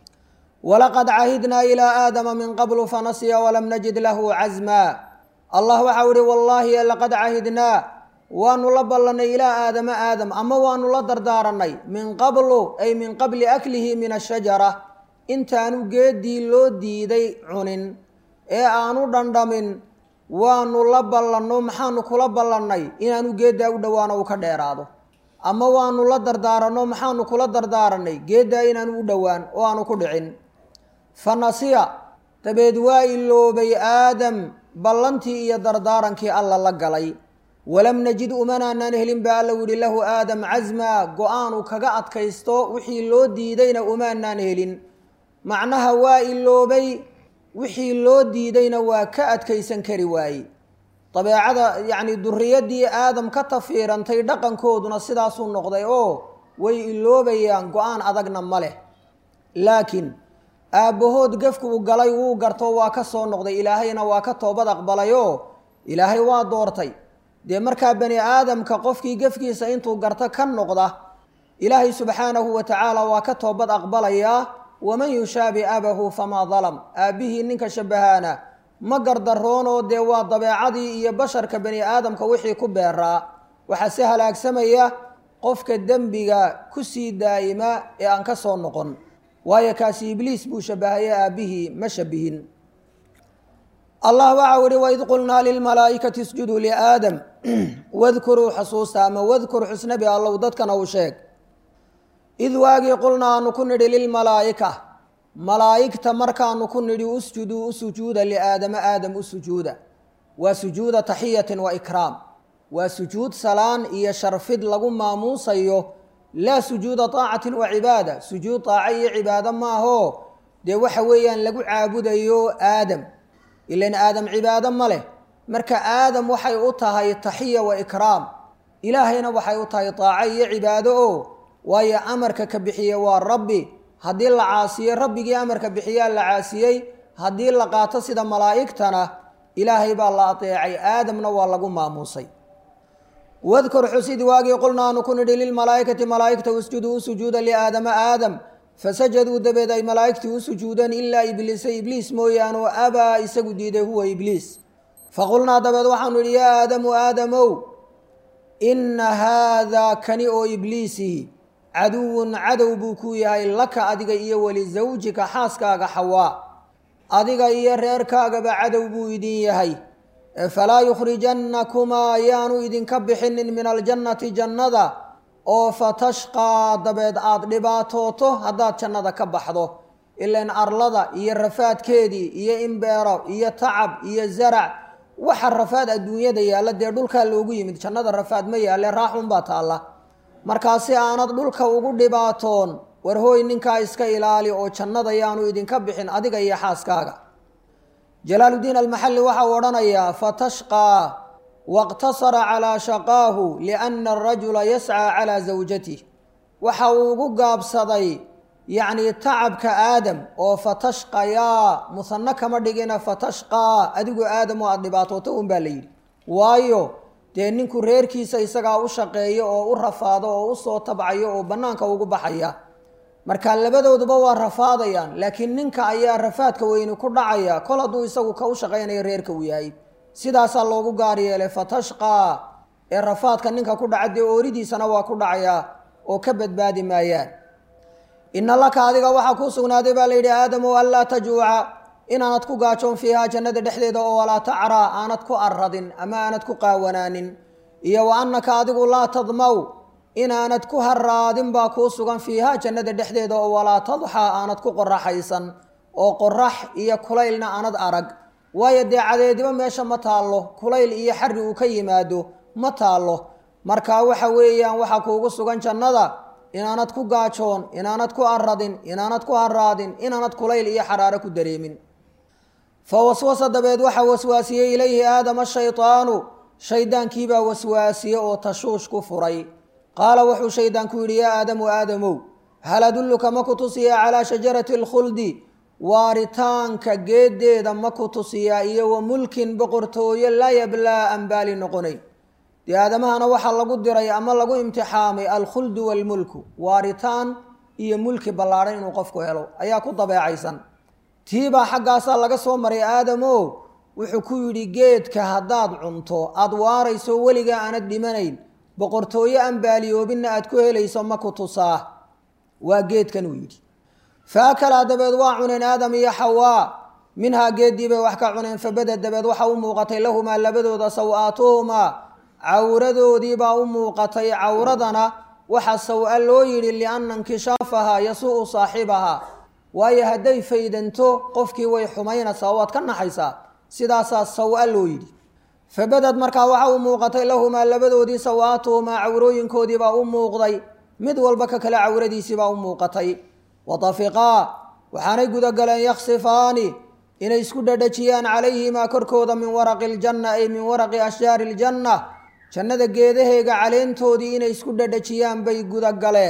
walaqad cahidnaa ilaa aadama min qablu fanasiya walam najid lahu casmaa allah waxau ihi wallaahi laqad cahidnaa waanu la ballanay ilaa aadama aadam ama waanu la dardaaranay min qablu ay min qabli aklihi min ashajara intaanu geeddii loo diiday cunin ee aanu dhandhamin waanu la ballanno maxaanu kula ballannay inaanu geeddaa u dhowaano uu ka dheeraado ama waanu la dardaaranno maxaanu kula dardaaranay geeddaa inaanu u dhowaan oo aanu ku dhicin fa nasiya dabeed waa iloobay aadam ballantii iyo dardaarankii alla la galay walam najid umanaanaan helin baa alla yidhi lahu aadam casmaa go-aanu kaga adkaysto wixii loo diidayna umaanaan helin macnaha waa iloobay wixii loo diidayna waa ka adkaysan kari waaye dabeecada yacni durriyaddii aadam ka tafiirantay dhaqankooduna sidaasuu noqday oo way iloobayaan go-aan adagna ma leh laakiin aabbahood gefku uu galay wuu garto waa ka soo noqday ilaahayna waa ka toobad aqbalayoo ilaahay waa doortay dee markaa bani aadamka qofkii gefkiisa intuu garto ka noqda ilaahay subxaanahu wa tacaala waa ka toobad aqbalayaa waman yushaabi abahu famaa dalam aabbihii ninka shabahaana ma gardaroonoo dee waa dabeecadii iyo basharka bani aadamka wixii ku beeraa waxaa se halaagsamaya qofka dembiga ku sii daa'ima ee aan ka soo noqon waayo kaasi ibliis buu shabahaye aabbihii ma shabihin allah waxau ihi waid qulnaa lilmalaa'ikati isjuduu liaadam wadkuruu xusuusta ama wadkur xusnabi allow dadkana uu sheeg id waagii qulna aanu ku nidhi lilmalaa'ika malaa'igta markaanu ku nidhi usjuduu u sujuuda liaadama aadam u sujuuda waa sujuuda taxiyatin wa ikraam waa sujuud salaan iyo sharfid lagu maamuusayo laa sujuuda taacatin wa cibaada sujuud taaco iyo cibaado maaho dee waxa weeyaan lagu caabudayo aadam ilan aadam cibaado ma leh marka aadam waxay u tahay taxiya wa ikraam ilaahayna waxay u tahay taaco iyo cibaado o waayo amarka ka bixiye waa rabbi haddii la caasiyey rabbigii amarka bixiyaa la caasiyey haddii la qaato sida malaa'igtana ilaahay baa la adeecay aadamna waa lagu maamuusay wadkur xusid waagii qulna aanu ku nidhi lilmalaa'ikati malaa'igta usjuduu u sujuuda liaadama aadam fasajaduu dabeed ay malaa'igtii u sujuudeen ilaa ibliisa ibliis mooyaane oo abaa isagu diiday huwa ibliis faqulnaa dabeed waxaanu idhi yaa aadamu aadamow inna haadaa kani oo ibliisii caduwun cadow buu ku yahay laka adiga iyo walisawjika xaaskaaga xawaa adiga iyo reerkaagaba cadow buu idin yahay falaa yukhrijannakumaa yaanu idinka bixinin min aljannati jannada oo fatashqaa dabeed aada dhibaatooto haddaad jannada ka baxdo ilan arlada iyo rafaadkeedii iyo imbeero iyo tacab iyo zarac waxa rafaad adduunyada yaalla dee dhulkaa loogu yimid jannada rafaad ma yaalle raaxunbaa taalla markaa si aanad dhulka ugu dhibaatoon war hooy ninkaa iska ilaali oo jannada yaanu idinka bixin adiga iyo xaaskaaga jalaaluddiin almaxalli waxau odhanayaa fatashqaa waqtasara calaa shaqaahu lianna arajula yascaa calaa zawjatih waxa uu ugu gaabsaday yacnii tacabka aadam oo fatashqayaa musanno kama dhigina fatashqaa adigu aadam oo aada dhibaatooto un baa la yidhi waayo dee ninku reerkiisa isagaa u shaqeeyo oo u rafaado oo usoo tabcayo oo bannaanka ugu baxaya marka labadooduba waa rafaadayaan laakiin ninka ayaa rafaadka weyni ku dhacaya kol hadduu isagu ka u shaqaynayo reerka uu yahay sidaasaa loogu gaar yeelay fatashqaa ee rafaadka ninka ku dhaca dee ooridiisana waa ku dhacayaa oo ka badbaadi maayaan ina laka adiga waxaa kuu sugnaaday baa layidhi aadamu anlaa tajuuca inaanad ku gaajoon fiihaa jannada dhexdeeda oo walaa tacraa aanad ku arradin ama aanad ku qaawanaanin iyo wa annaka adigu laa tadmaw inaanad ku haraadin baa kuu sugan fiihaa jannada dhexdeeda oo walaa tadxaa aanad ku qoraxaysan oo qorax iyo kulaylna aanad arag waayo dee cadeediba meesha ma taallo kulayl iyo xarri uu ka yimaado ma taallo marka waxa weeyaan waxaa kuugu sugan jannada inaanad ku gaajoon inaanad ku aradin inaanad ku haraadin inaanad kulayl iyo xaraaro ku dareemin fa waswasa dabeed waxaa waswaasiyey ilayhi aadama shaydaanu shaydaankiibaa waswaasiye oo tashuush ku furay qaala wuxuu shaydaanku yidhi yaa aadamu aadamow hal adulluka ma ku tusiyaa calaa shajarati alkhuldi waaritaanka geeddeeda ma ku tusiyaa iyo wa mulkin boqortooyo laa yablaa aan baali noqonayn dee aadamahana waxaa lagu diray ama lagu imtixaamay alkhuldu waalmulku waaritaan iyo mulki ballaadhan inuu qofku helo ayaa ku dabeecaysan tiibaa xaggaasaa laga soo maray aadamo wuxuu ku yidhi geedka haddaad cunto aada waarayso weligaa aanad dhimanayn boqortooyo aan baaliyoobinna aad ku helayso ma ku tusaa waa geedkan uu yidhi faakalaa dabeed waa cuneen aadam iyo xawaa minhaa geeddii bay wax ka cuneen fabada dabeed waxa u muuqatay lahumaa labadooda saw-aatuhumaa cawradoodiibaa u muuqatay cawradana waxa saw-a loo yidhi lianna inkishaafahaa yasuu saaxibahaa waayo hadday faydanto qofkii way xumaynaysaa waad ka naxaysaa sidaasaa saw-a loo yidhi fabadad markaa waxa u muuqatay lahumaa labadoodii saw-aatuhumaa cawrooyinkoodiibaa u muuqday mid walba ka kale cawradiisiibaa u muuqatay watafiqaa waxaanay gudagaleen yaksifaani inay isku dhadhajiyaan calayhimaa korkooda min waraqi aljanna ay min waraqi ashjaari iljanna jannada geedaheega caleentoodii inay isku dhadhajiyaan bay gudagaleen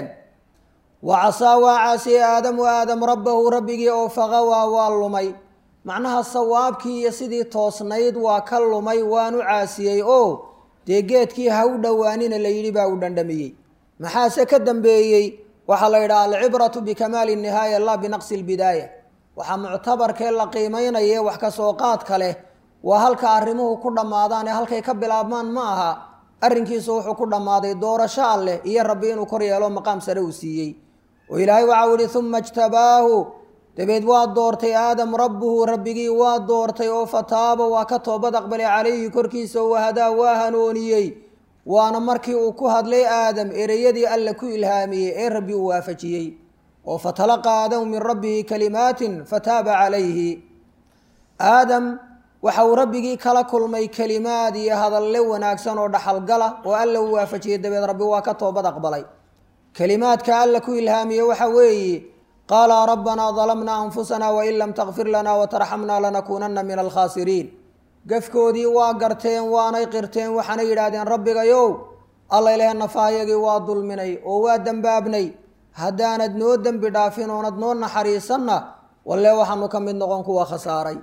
wa casaa waa caasiyey aadamu aadam rabbahu rabbigii oo faqawaa waa lumay macnaha sawaabkii iyo sidii toosnayd waa ka lumay waanu caasiyey oo dee geedkii ha u dhowaanina la yidhi baa u dhandhamiyey maxaase ka dambeeyey waxaa la yidhaha alcibratu bikamaali nihaaya laa binaqsi lbidaaya waxaa muctabarkee la qiimeynaye wax ka soo qaadka leh waa halka arrimuhu ku dhammaadaan ee halkay ka bilaabmaan ma aha arrinkiisu wuxuu ku dhammaaday doorasho alleh iyo rabbi inuu kor yeelo maqaam sare uu siiyey oo ilaahay waxau yihi uma ijtabaahu dabeed waa doortay aadam rabbuhu rabbigii waa doortay oo fataaba waa ka toobad aqbalay calayhi korkiisa oo wahadaa waa hanooniyey waana markii uu ku hadlay aadam ereyadii alle ku ilhaamiyey ee rabbi uu waafajiyey oo fatalaqaa aadamu min rabbihi kalimaatin fataaba calayhi aadam waxa uu rabbigii kala kulmay kelimaad iyo hadalle wanaagsan oo dhaxalgala oo alla u waafajiyey dabeed rabbi waa ka toobad aqbalay kelimaadka alla ku ilhaamiye waxa weeye qaala rabbanaa dalamnaa anfusana wain lam takfir lana watarxamna lanakuunana min alkhaasiriin gafkoodii waa garteen waanay qirteen waxaanay yidhaahdeen rabbigayow alla ilaahe nafaayagii waa dulminay oo waa dembaabnay haddaanad noo dembi dhaafin oonad noo naxariisanna walle waxaanu ka mid noqon kuwa khasaaray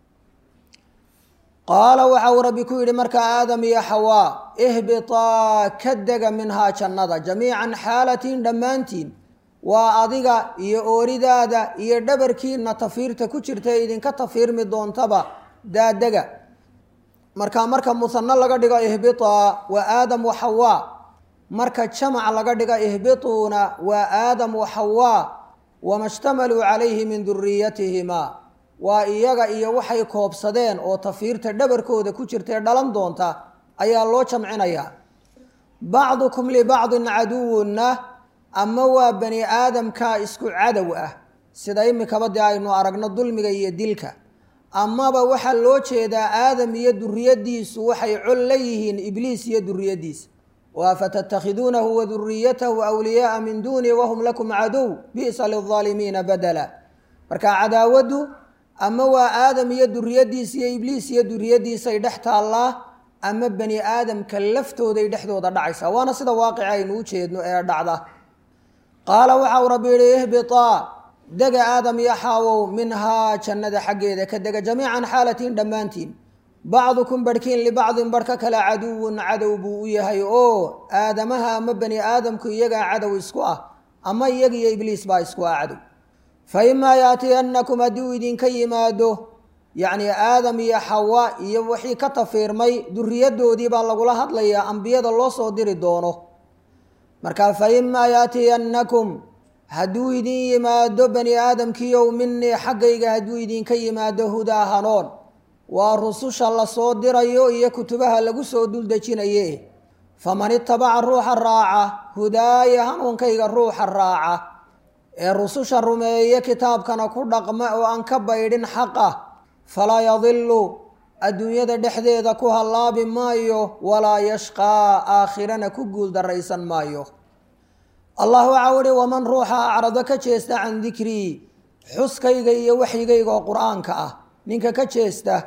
qaala waxa uu rabbi ku yidhi markaa aadam iyo xawaa ihbitaa ka dega minhaa jannada jamiican xaalatiin dhammaantiin waa adiga iyo ooridaada iyo dhabarkiina tafiirta ku jirta ee idinka tafiirmi doontaba daadega marka marka musanno laga dhigo ihbitaa waa aadam wa xawaa marka jamac laga dhigo ihbituuna waa aadam wa xawaa wama shtamaluu calayhi min duriyatihimaa waa iyaga iyo waxay koobsadeen oo tafiirta dhabarkooda ku jirtae dhalan doonta ayaa loo jamcinayaa bacdukum libacdin caduwunna ama waa bani aadamka isku cadow ah sida imikaba dee aynu aragno dulmiga iyo dilka amaba waxaa loo jeedaa aadam iyo duriyadiisu waxay col la yihiin ibliis iyo duriyadiisa waa fatattakhiduunahu wa duriyatahu wliyaaa min duuni wahum lakum cadow bi'sa lilaalimiina badala marka cadaawaddu ama waa aadam iyo duriyadiisa iyo ibliis iyo duriyadiisay dhex taallaa ama bani aadamka laftooday dhexdooda dhacaysaa waana sida waaqica aynu u jeedno ee dhacda qaala waxa uu rabbi yihi ihbitaa dega aadam iyo xaawow minhaa jannada xaggeeda ka dega jamiican xaalatiin dhammaantiin bacdukum barhkiin libacdin barh ka kale caduwun cadow buu u yahay oo aadamaha ama bani aadamku iyagaa cadow isku ah ama iyaga iyo ibliis baa isku ah cadow fa imaa yaatiyannakum haddii uu idinka yimaado yacni aadam iyo xawa iyo wixii ka tafiirmay duriyadoodii baa lagula hadlayaa ambiyada loo soo diri doono marka fa imaa yaatiyannakum hadduu idin yimaado bani aadamkiiow minii xaggayga hadduu idinka yimaado hudaa hanoon waa rususha lasoo dirayo iyo kutubaha lagu soo duldejinaye faman itabaca ruuxa raaca hudaaya hanuunkayga ruuxa raaca ee rususha rumeeye kitaabkana ku dhaqma oo aan ka baydhin xaqa falaa yadilu adduunyada dhexdeeda ku hallaabi maayo walaa yashqaa aakhirana ku guul daraysan maayo allah waxaa uhi waman ruuxa acrado ka jeesta can dikrii xuskayga iyo waxyigayga oo qur-aanka ah ninka ka jeesta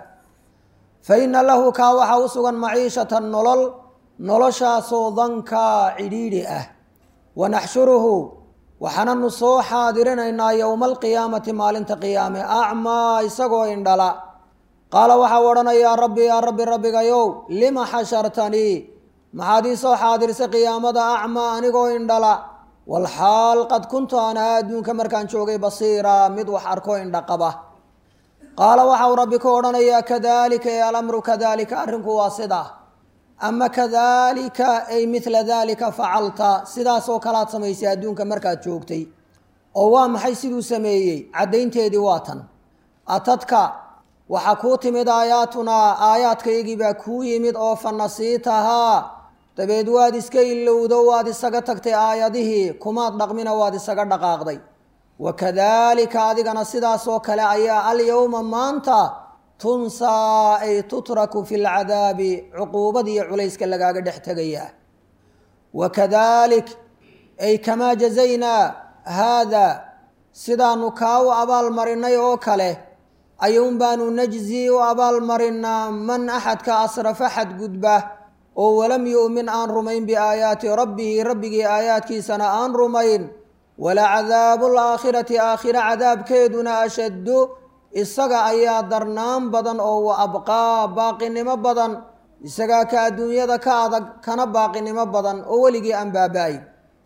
fa ina lahu kaa waxaa u sugan maciishatan nolol noloshaasoo dankaa cidhiidhi ah wanaxshuruhu waxaananu soo xaadirinaynaa yowma alqiyaamati maalinta qiyaame acmaa isagoo indhala qaala waxau odhanayaa rabbi yaa rabbi rabbigayow lima xashartanii maxaad ii soo xaadirsay qiyaamada acmaa anigoo indhala walxaal qad kuntu aan ahaa adduunka markaan joogay basiiraa mid wax arko indha qaba qaala waxau rabbi ku odhanayaa kadalika ee alamru kadalika arrinku waa sidaa ama kadalika ay midla dalika facalta sidaasoo kalaad samaysay adduunka markaad joogtay oo waa maxay siduu sameeyey caddaynteedii waa tan atadka waxaa kuu timid aayaatunaa aayaadkaygii baa kuu yimid oo fa nasiitahaa dabeed waad iska ilowdo waad isaga tagtay aayadihii kumaad dhaqmina waad isaga dhaqaaqday wakadalika adigana sidaasoo kale ayaa alyowma maanta tunsaa ay tutraku fi lcadaabi cuquubadiiyo culayska lagaaga dhex tegayaa wakadalik ay kamaa jazaynaa haada sidaanu kaa u abaalmarinay oo kale ayuun baanu najzi u abaalmarinaa man axadka asrafa xadgudba oo walam yu'min aan rumayn biaayaati rabbihi rabbigii aayaadkiisana aan rumayn walacadaabu laakhirati aakhira cadaabkeeduna ashaddu isaga ayaa darnaan badan oo wa abqaa baaqinimo badan isagaa ka adduunyada ka adag kana baaqinimo badan oo weligii aan baaba-ayn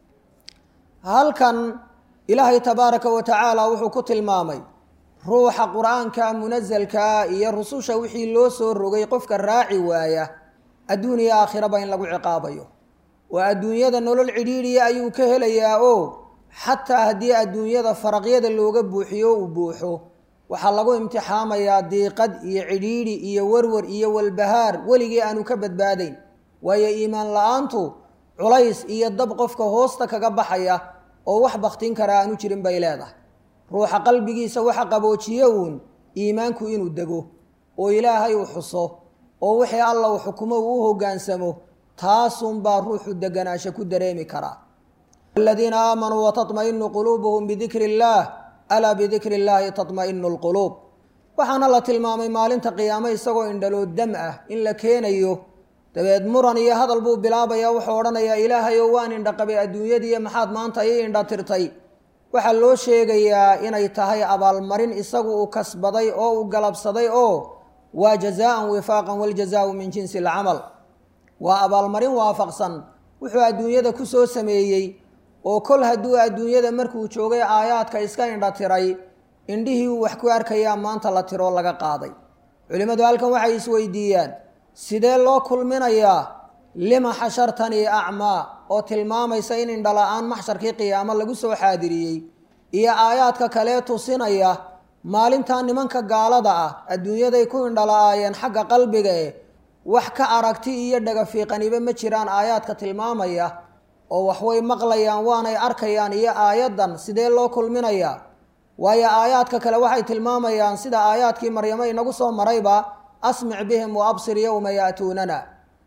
halkan ilaahay tabaaraka wa tacaala wuxuu ku tilmaamay ruuxa qur-aanka munasalkaa iyo rususha wixii loo soo rogay qofka raaci waaya adduun iyo aakhiraba in lagu ciqaabayo waa adduunyada nolol cidhiidhiya ayuu ka helayaa oo xataa haddii adduunyada faraqyada looga buuxiyo uu buuxo waxaa lagu imtixaamayaa diiqad iyo cidhiidhi iyo warwar iyo walbahaar weligii aanu ka badbaadayn waayo iimaan la-aantu culays iyo dab qofka hoosta kaga baxaya oo wax baktin kara aanu jirin bay leedahay ruuxa qalbigiisa waxa qaboojiye uun iimaanku inuu dego oo ilaahay uu xuso oo wixii alla uu xukumo uu u hoggaansamo taasunbaa ruuxu deganaansho ku dareemi karaa aladiina aamanuu watatma'inu quluubuhum bidikri illaah alaa bidikri illaahi tatma'inu lquluub waxaana la tilmaamay maalinta qiyaamo isagoo indhaloo dam ah in la keenayo dabeed muran iyo hadal buu bilaabayaa wuxuu odhanayaa ilaahayow waan indhaqabay adduunyadiiyo maxaad maanta ii indha tirtay waxaa loo sheegayaa inay tahay abaalmarin isagu uu kasbaday oo uu galabsaday oo waa jazaaan wifaaqan waljazaau min jinsi alcamal waa abaalmarin waafaqsan wuxuu adduunyada ku soo sameeyey oo kol hadduu adduunyada markuu joogay aayaadka iska indha tiray indhihii uu wax ku arkayaa maanta la tiroo laga qaaday culimmadu halkan waxay isweydiiyaan sidee loo kulminayaa lima xashartanii acmaa oo tilmaamaysa in indhala-aan maxsharkii qiyaamo lagu soo xaadiriyey iyo aayaadka kalee tusinaya maalintaa nimanka gaalada ah adduunyaday ku indhala-aayeen xagga qalbiga eh wax ka aragti iyo dhagafiiqaniba ma jiraan aayaadka tilmaamaya oo waxway maqlayaan waanay arkayaan iyo aayaddan sidee loo kulminayaa waayo aayaadka kale waxay tilmaamayaan sida aayaadkii maryamo inagu soo marayba asmic bihim wa absir yowma yaatuunana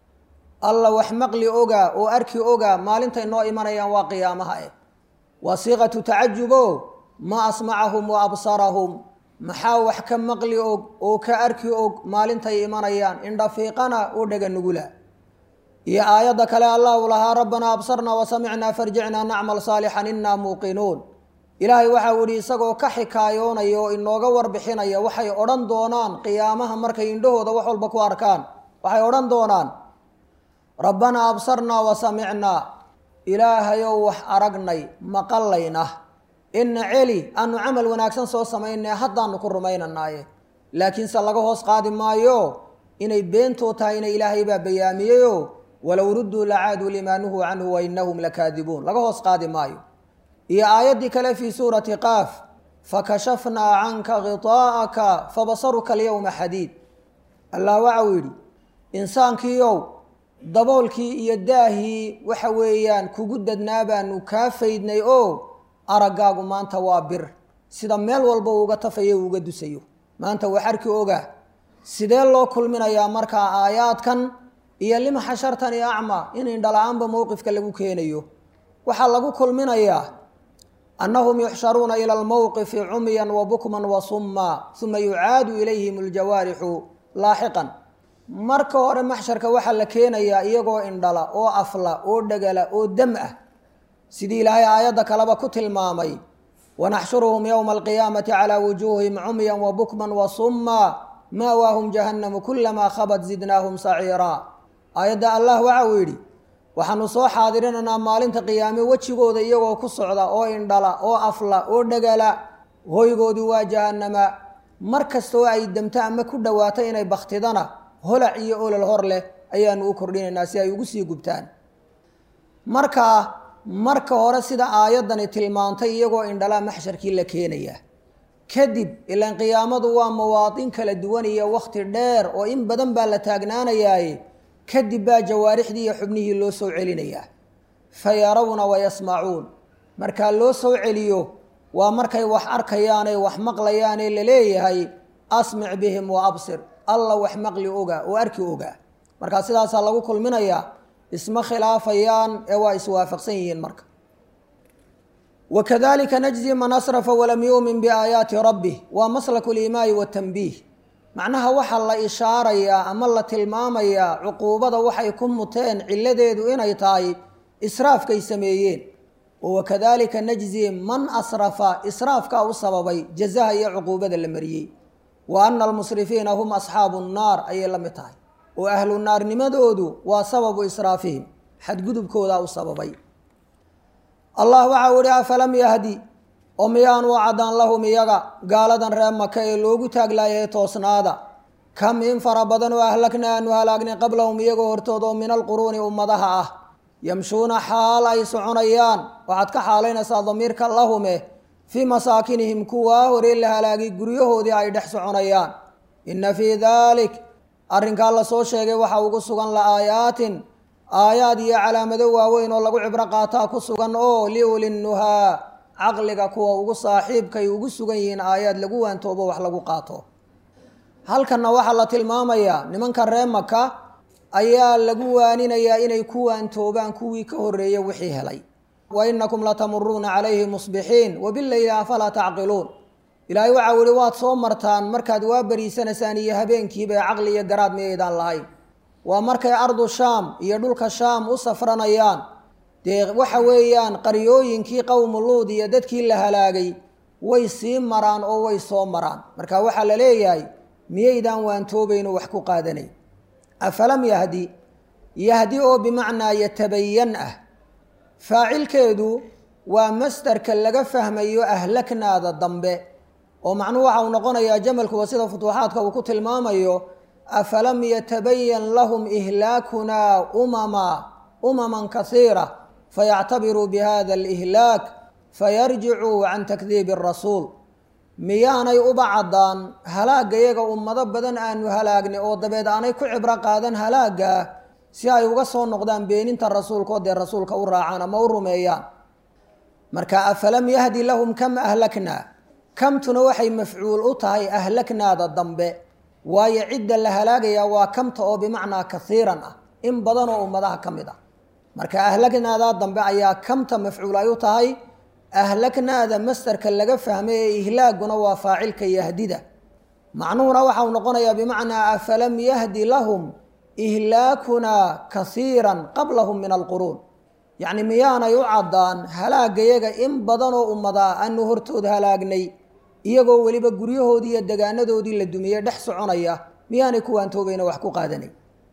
alla wax maqli oga oo arki oga maalintay noo imanayaan waa qiyaamaha eh waa siiqatu tacajubo ma asmacahum wa absarahum maxaa wax ka maqli og oo ka arki og maalintay imanayaan indhafiiqana oo dhega nugula iyo aayadda kale allah u lahaa rabbanaa absarnaa wa samicnaa farjicnaa nacmal saalixan innaa muuqinuun ilaahay waxa uu yihi isagoo ka xikaayoonaya oo inooga warbixinaya waxay odhan doonaan qiyaamaha markay indhahooda wax walba ku arkaan waxay odhan doonaan rabbanaa absarnaa wa samicnaa ilaahayow wax aragnay maqallayna ina celi aanu camal wanaagsan soo samaynay haddaanu ku rumaynanaaye laakiinse laga hoos qaadi maayo inay beentoo tahay ina ilaahay baa bayaamiyeyo walow rudduu lacaaduu limaa nuhuu canhu wa inahum lakaadibuun laga hoos qaadi maayo iyo aayaddii kale fii suurati qaaf fakashafnaa canka khiطaa'aka fabasaruka alyowma xadiid allah waxa uu yidhi insaankiiow daboolkii iyo daahii waxa weeyaan kugu dadnaa baanu kaa faydnay oo araggaagu maanta waa bir sida meel walba uuga tafayo uuga dusayo maanta wax arki ogaa sidee loo kulminayaa markaa aayaadkan iyo lima xashartani acma in indhala-aanba mowqifka lagu keenayo waxaa lagu kulminayaa annahum yuxsharuuna ila almowqifi cumyan wa bukman wa summa uma yucaadu ilayhim aljawaarixu laaxiqan marka hore maxsharka waxaa la keenayaa iyagoo indhala oo afla oo dhagala oo dam ah sidii ilaahay aayadda kaleba ku tilmaamay wanaxshuruhum yowma alqiyaamati calaa wujuuhihim cumyan wa bukman wa summa maawaahum jahannamu kulamaa khabat zidnaahum saciiraa aayadda allah waxa uu yidhi waxaanu soo xaadirinaynaa maalinta qiyaame wejigooda iyagoo ku socda oo indhala oo afla oo dhagala hoygoodu waa jahannama mar kastoo ay damto ama ku dhowaato inay baktidana holac iyo olol hor leh ayaanu u kordhinaynaa si ay ugu sii gubtaan markaa marka hore sida aayaddani tilmaantay iyagoo indhalaa maxsharkii la keenaya kadib ilaan qiyaamadu waa mawaadin kala duwan iyo wakhti dheer oo in badan baa la taagnaanayaaye kadib baa jawaarixdii iyo xubnihii loo soo celinayaa fa yarawna wa yasmacuun markaa loo soo celiyo waa markay wax arkayaanay wax maqlayaanee laleeyahay asmic bihim wa absir alla wax maqli oga oo arki ogaa markaa sidaasaa lagu kulminayaa isma khilaafayaan ee waa iswaafaqsan yihiin marka wakadalika najzi man asrafa walam yuumin biaayaati rabbih waa maslaku limaai watanbiih macnaha waxaa la ishaarayaa ama la tilmaamayaa cuquubada waxay ku muteen ciladeedu inay tahay israafkay sameeyeen oo wakadalika najzi man asrafa israafkaa u sababay jazaha iyo cuquubada la mariyey wa ana almusrifiina hum asxaabu nnaar ayay la mid tahay oo ahlu naarnimadoodu waa sababu israafihim xadgudubkoodaa u sababay allah waxau ihi afalam yahdi oo miyaanu caddaan lahum iyaga gaaladan reer maka ee loogu taaglaayay toosnaada kam in fara badan oo ahlakna aanu halaagnay qablahum iyagoo hortood oo min alquruuni ummadaha ah yamshuuna xaal ay soconayaan waxaad ka xaalaynaysaa damiirka lahume fii masaakinihim kuwaa horey la halaagay guryahoodii ay dhex soconayaan inna fii daalik arrinkaa la soo sheegay waxa ugu sugan la aayaatin aayaad iyo calaamado waaweyn oo lagu cibro qaataa ku sugan oo liulinnuhaa caqliga kuwa ugu saaxiibkay ugu sugan yihiin aayaad lagu waantoobo wax lagu qaato halkanna waxaa la tilmaamayaa nimanka ree maka ayaa lagu waaninayaa inay ku waantoobaan kuwii ka horreeyey wixii helay wa inakum latamuruuna calayhi musbixiin wabileyli afalaa tacqiluun ilaahay waxaa weli waad soo martaan markaad waa beriisanaysaan iyo habeenkiiba ee caqli iyo garaad miyaydaan lahayn waa markay ardu shaam iyo dhulka shaam u safranayaan dee waxa weeyaan qaryooyinkii qowmu luud iyo dadkii la halaagay way sii maraan oo way soo maraan marka waxaa la leeyahay miyaydaan waantoobayno wax ku qaadanayn afalam yahdi yahdi oo bimacnaa yatabayan ah faacilkeedu waa masdarka laga fahmayo ahlaknaada dambe oo macnuhu waxa uu noqonayaa jamalkuwa sida futuuxaadka uu ku tilmaamayo afalam yatabayan lahum ihlaakunaa umama umaman kasiira fayactabiruu bihada alihlaak fayarjicuu can takdiibi arasuul miyaanay uba caddaan halaagayaga ummado badan aanu halaagnay oo dabeed aanay ku cibro qaadan halaagga si ay uga soo noqdaan beeninta rasuulkaoo dee rasuulka u raacaan ama u rumeeyaan marka afalam yahdi lahum kam ahlaknaa kamtuna waxay mafcuul u tahay ahlaknaada dambe waayo cidda la halaagayaa waa kamta oo bimacnaa kasiiran ah in badan oo ummadaha ka mid ah marka ahlaknaada dambe ayaa kamta mafcuul ay u tahay ahlaknaada mastarka laga fahmay ee ihlaaguna waa faacilka yahdida macnuhuna waxau noqonayaa bimacnaa afalam yahdi lahum ihlaakunaa kasiiran qablahum min alquruun yacni miyaanay u caddaan halaagayaga in badan oo ummadaa aanu hortood halaagnay iyagoo weliba guryahoodii iyo degaanadoodii la dumiyey dhex soconaya miyaanay kuwaantoobayna wax ku qaadanay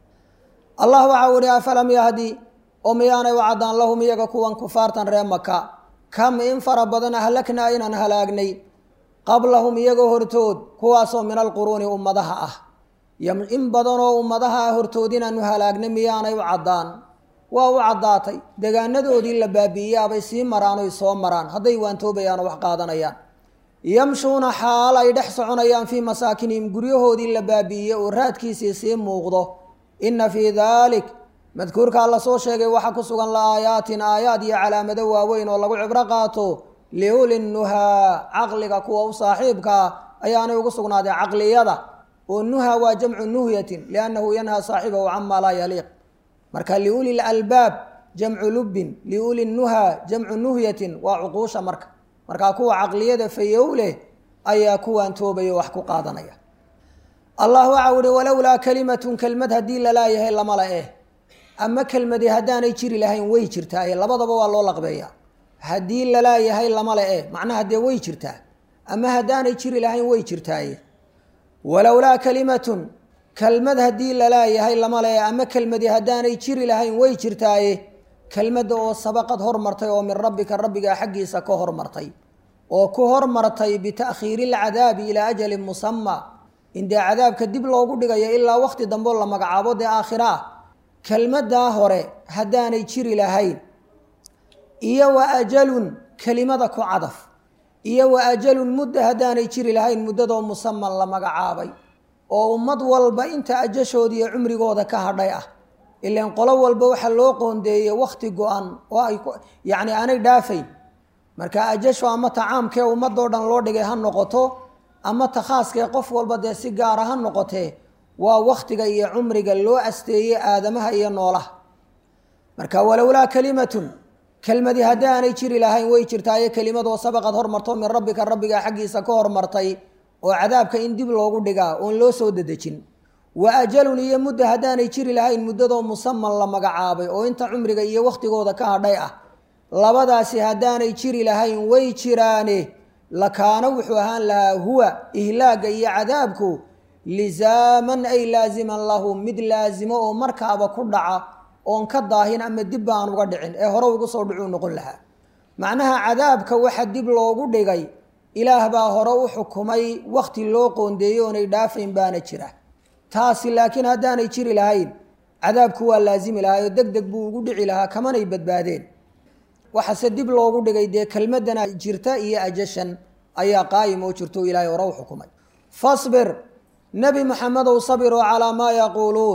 allah waxau ihi afalam yahdi oo miyaanay u caddaan lahum iyaga kuwan kufaartan ree maka kam in fara badan ahlaknaa inaan halaagnay qablahum iyagoo hortood kuwaasoo min alquruuni ummadaha ah in badanoo ummadaha ah hortood inaanu halaagnay miyaanay u caddaan waa u caddaatay degaanadoodii la baabi'iyaabay sii maraan oy soo maraan hadday waantoobayaan oo wax qaadanayaan yamshuuna xaal ay dhex soconayaan fii masaakinihim guryahoodii la baabi'iyey oo raadkiisii sii muuqdo inna fii daalik madkuurkaa lasoo sheegay waxaa ku sugan la aayaatin aayaad iyo calaamado waaweyn oo lagu cibro qaato liulinnuhaa caqliga kuwa u saaxiibkaa ayaanay ugu sugnaaday caqliyada oo nuha waa jamcu nuhyatin liannahu yanhaa saaxibahu camaa laa yaliiq marka liuli lalbaab jamcu lubbin liuli nuha jamcu nuhyatin waa cuquusha marka markaa kuwa caqliyada fayow leh ayaa kuwaan toobaya wax ku qaadanaya allah waxau ihi walowlaa kalimatun kelmad haddii lalaayahay lama la eh ama kelmadi haddaanay jiri lahayn way jirtaa ee labadaba waa loo laqbeeyaa haddii lalaayahay lama le eh macnaha dee way jirtaa ama haddaanay jiri lahayn way jirtaaye walowlaa kalimatun kelmad haddii lalaayahay lama le ama kelmadi haddaanay jiri lahayn way jirtaaye kelmadda oo sabaqad hormartay oo min rabbika rabbigaa xaggiisa ka hormartay oo ku hormartay bita'khiiri ilcadaabi ilaa ajalin musama in dee cadaabka dib loogu dhigayo ilaa waqti dambe oo la magacaabo dee aakhira ah kelmaddaa hore haddaanay jiri lahayn iyo wa ajalun kelimada ku cadaf iyo wa ajalun mudda haddaanay jiri lahayn muddadoo musaman la magacaabay oo ummad walba inta ajashooda iyo cumrigooda ka hadhay ah ilaan qolo walba waxaa loo qoondeeyey wakhti go-an oo ay yacni aanay dhaafayn marka ajasho ama tacaamkee ummadoo dhan loo dhigay ha noqoto ama ta khaaskee qof walba dee si gaara ha noqotee waa wakhtiga iyo cumriga loo asteeyey aadamaha iyo noolaha marka walowlaa kalimatun kelmadi haddii aanay jiri lahayn way jirtaaye kelimadoo sabaqad hormarto min rabbika rabbiga xaggiisa ka hormartay oo cadaabka in dib loogu dhigaa oon loo soo dedejin wa ajalun iyo mudda haddaanay jiri lahayn muddadoo musaman la magacaabay oo inta cumriga iyo wakhtigooda ka hadhay ah labadaasi haddaanay jiri lahayn way jiraane lakaana wuxuu ahaan lahaa huwa ihlaaga iyo cadaabku lisaaman ay laasiman lahu mid laasimo oo markaaba ku dhaca oon ka daahin ama dibba aan uga dhicin ee hore ugu soo dhicuu noqon lahaa macnaha cadaabka waxa dib loogu dhigay ilaah baa hore u xukumay wakhti loo qoondeeyey oonay dhaafayn baana jira taasi laakiin haddaanay jiri lahayn cadaabku waa laasimi lahaa oo deg deg buu ugu dhici lahaa kamanay badbaadeen waxase dib loogu dhigay dee kelmadana jirta iyo ajashan ayaa qaayim oo jirto o ilaahay hore u xukumay fasbir nebi maxamedow sabiroo calaa maa yaquuluun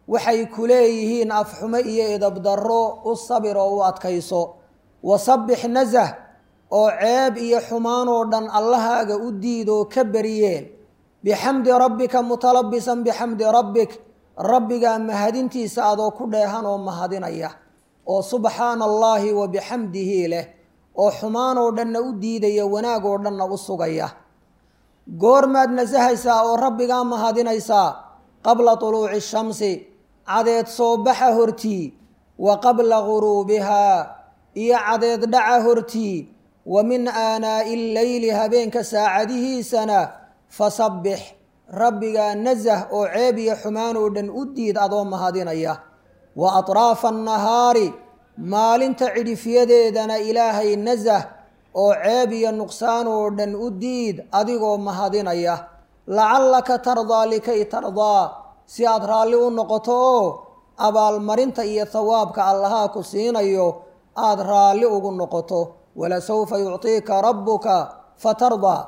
waxay ku leeyihiin afxumo iyo idabdarro u sabir oo u adkayso wasabbix nasah oo ceeb iyo xumaan oo dhan allahaaga u diidoo ka beriyeen bixamdi rabbika mutalabisan bixamdi rabbik rabbigaa mahadintiisa adoo ku dheehan oo mahadinaya oo subxaana allaahi wa bixamdihi leh oo xumaan oo dhanna u diidaya wanaag oo dhanna u sugaya goormaad nasahaysaa oo rabbigaa mahadinaysaa qabla tuluuci shamsi cadeed soo baxa hortii wa qabla guruubihaa iyo cadeed dhaca hortii wa min aanaa'i illeyli habeenka saacadihiisana fasabbix rabbigaa nasah oo ceeb iyo xumaan oo dhan u diid adoo mahadinaya wa atraafa annahaari maalinta cidhifyadeedana ilaahay nasah oo ceeb iyo nuqsaan oo dhan u diid adigoo mahadinaya lacallaka tardaa likay tardaa si aad raalli u noqoto oo abaalmarinta iyo hawaabka allahaa ku siinayo aada raalli ugu noqoto walasawfa yucطiika rabbuka fatardaa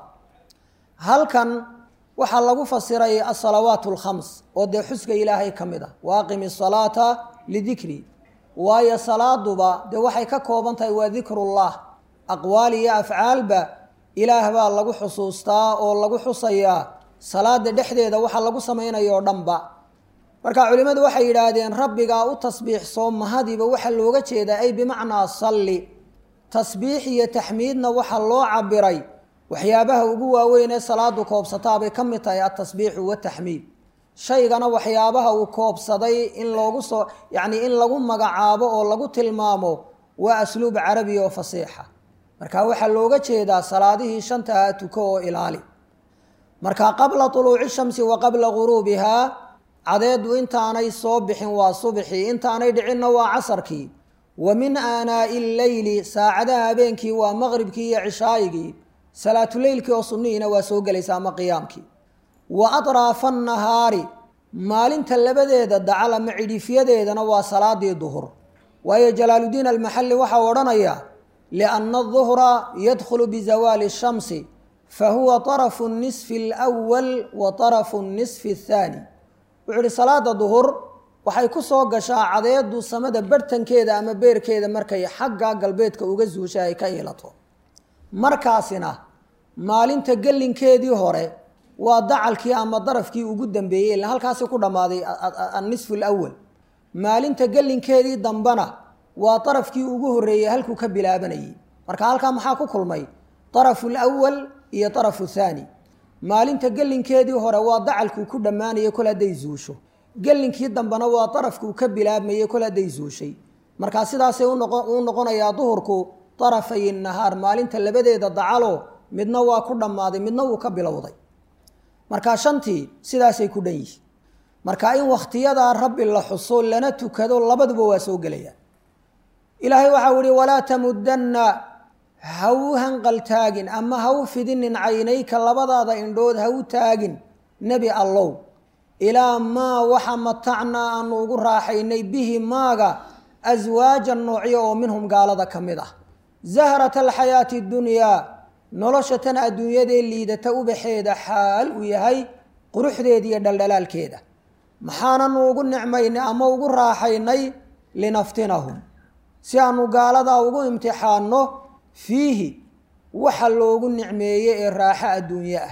halkan waxaa lagu fasiray asalawaat alkhams oo dee xuska ilaahay ka mid ah waaqimi asalaata lidikri waayo salaaduba dee waxay ka kooban tahay waa dikrullah aqwaal iyo afcaalba ilaah baa lagu xusuustaa oo lagu xusayaa salaada dhexdeeda waxaa lagu samaynaya oo dhanba marka culimmadu waxay yidhaahdeen rabbigaa u tasbiixsoo mahadiba waxaa looga jeedaa ay bimacnaa salli tasbiix iyo taxmiidna waxaa loo cabiray waxyaabaha ugu waaweyn ee salaadu koobsataabay ka mid tahay altasbiixu wataxmiid shaygana waxyaabaha uu koobsaday in loogu soo yacnii in lagu magacaabo oo lagu tilmaamo waa asluub carabiya oo fasiixa marka waxaa looga jeedaa salaadihii shantaha tuko oo ilaali marka qabla tuluuci shamsi wa qabla guruubihaa cadeedu intaanay soo bixin waa subxii intaanay dhicinna waa casarkii wa min aanaa'i illeyli saacadaha habeenkii waa maqribkii iyo cishaayigii salaatuleylkii oo sunnihiina waa soo gelaysa ama qiyaamkii wa atraafa annahaari maalinta labadeeda dacal ama cidhifyadeedana waa salaadii duhur waayo jalaaludiin almaxalli waxaa odhanaya lianna aduhra yadkhulu bizawaali shamsi fa huwa tarafu nisfi alwal wa tarafu nisfi athaani wuxuu ihi salaada duhur waxay ku soo gashaa cadeedu samada barhtankeeda ama beerkeeda markay xagga galbeedka uga suusha ay ka iilato markaasina maalinta gellinkeedii hore waa dacalkii ama darafkii ugu dambeeyey ila halkaasi ku dhammaaday annisfu alawal maalinta gellinkeedii dambena waa darafkii ugu horreeyey halkuu ka bilaabanayay marka halkaa maxaa ku kulmay darafu alawal iyo darafu thaani maalinta gellinkeedii hore waa dacalkuu ku dhammaanayay kol hadday zuusho gellinkii dambena waa darafkuu ka bilaabmayay kol hadday zuushay markaa sidaasay u noqonayaa duhurku darafay nahaar maalinta labadeeda dacalo midna waa ku dhammaaday midna wuu ka bilowday markaa shantii sidaasay ku dhan yihiin marka in wakhtiyadaa rabbi la xuso lana tukado labaduba waa soo gelayaan ilaahay waxau ihi walaa tamudanna ha u hanqaltaagin ama ha u fidinin caynayka labadaada indhood ha u taagin nebi allow ilaa maa waxa matacnaa aanu ugu raaxaynay bihi maaga aswaajan noocyo oo minhum gaalada ka mid ah zahrata alxayaati dunyaa nolosha tan adduunyadee liidata ubaxeeda xaal uu yahay quruxdeeda iyo dhaldhalaalkeeda maxaananu ugu nicmaynay ama ugu raaxaynay linaftinahum si aanu gaaladaa ugu imtixaanno fiihi waxa loogu nicmeeye ee raaxo adduunye ah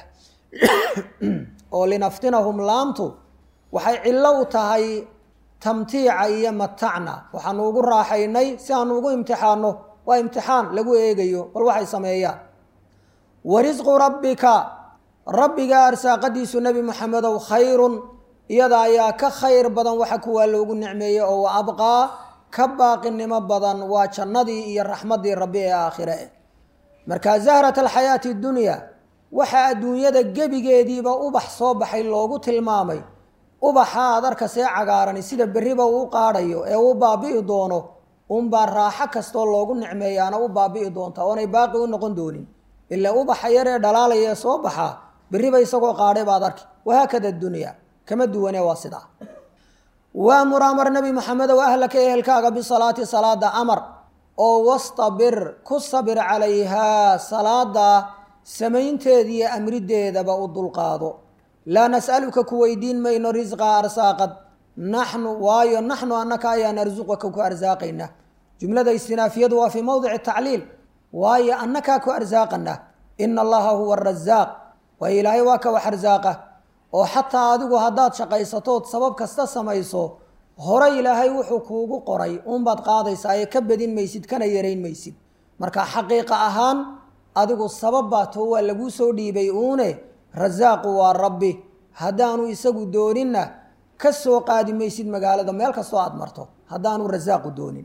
oo linaftinahum laamtu waxay cillo u tahay tamtiica iyo matacna waxaanu ugu raaxaynay si aanu ugu imtixaanno waa imtixaan lagu eegayo bal waxay sameeyaan wa risqu rabbika rabbiga arsaaqadiisu nebi moxamedow khayrun iyada ayaa ka khayr badan waxa kuwaa loogu nicmeeyey oo wa abqaa ka baaqinimo badan waa jannadii iyo raxmaddii rabbi ee aakhire eh marka zahrat alxayaati dunya waxa adduunyada gebigeediiba ubax soo baxay loogu tilmaamay ubaxa aad arkasee cagaarani sida berriba uu qaadhayo ee uu baabi'i doono unbaa raaxo kastoo loogu nicmeeyaana u baabi'i doonta oonay baaqi u noqon doonin ila ubaxa yar ee dhalaalaya ee soo baxaa berriba isagoo qaadhay baad arki wahaakada dunya kama duwane waa sidaa waamur amar nebi maxamedow ahlaka ehelkaaga bisalaati salaada amar oo wastabir ku sabir calayhaa salaada samaynteeda iyo amrideedaba u dulqaado laa nas'aluka ku weydiin mayno risqaa arsaaqad naxnu waayo naxnu annaka ayaa narsuqaka ku arsaaqayna jumlada istinaafiyadu waa fii mowdici tacliil waayo annakaa ku arsaaqana ina allaha huwa arasaaq waayo ilaahay waa ka wax arsaaqa oo xataa adigu haddaad shaqaysatood sabab kasta samayso hore ilaahay wuxuu kuugu qoray uunbaad qaadaysaa ee ka badin maysid kana yarayn maysid marka xaqiiqa ahaan adigu sabab baa too waa laguu soo dhiibay uune rasaaqu waa rabbi haddaanu isagu dooninna ka soo qaadi maysid magaalada meel kastoo aada marto haddaanu rasaaqu doonin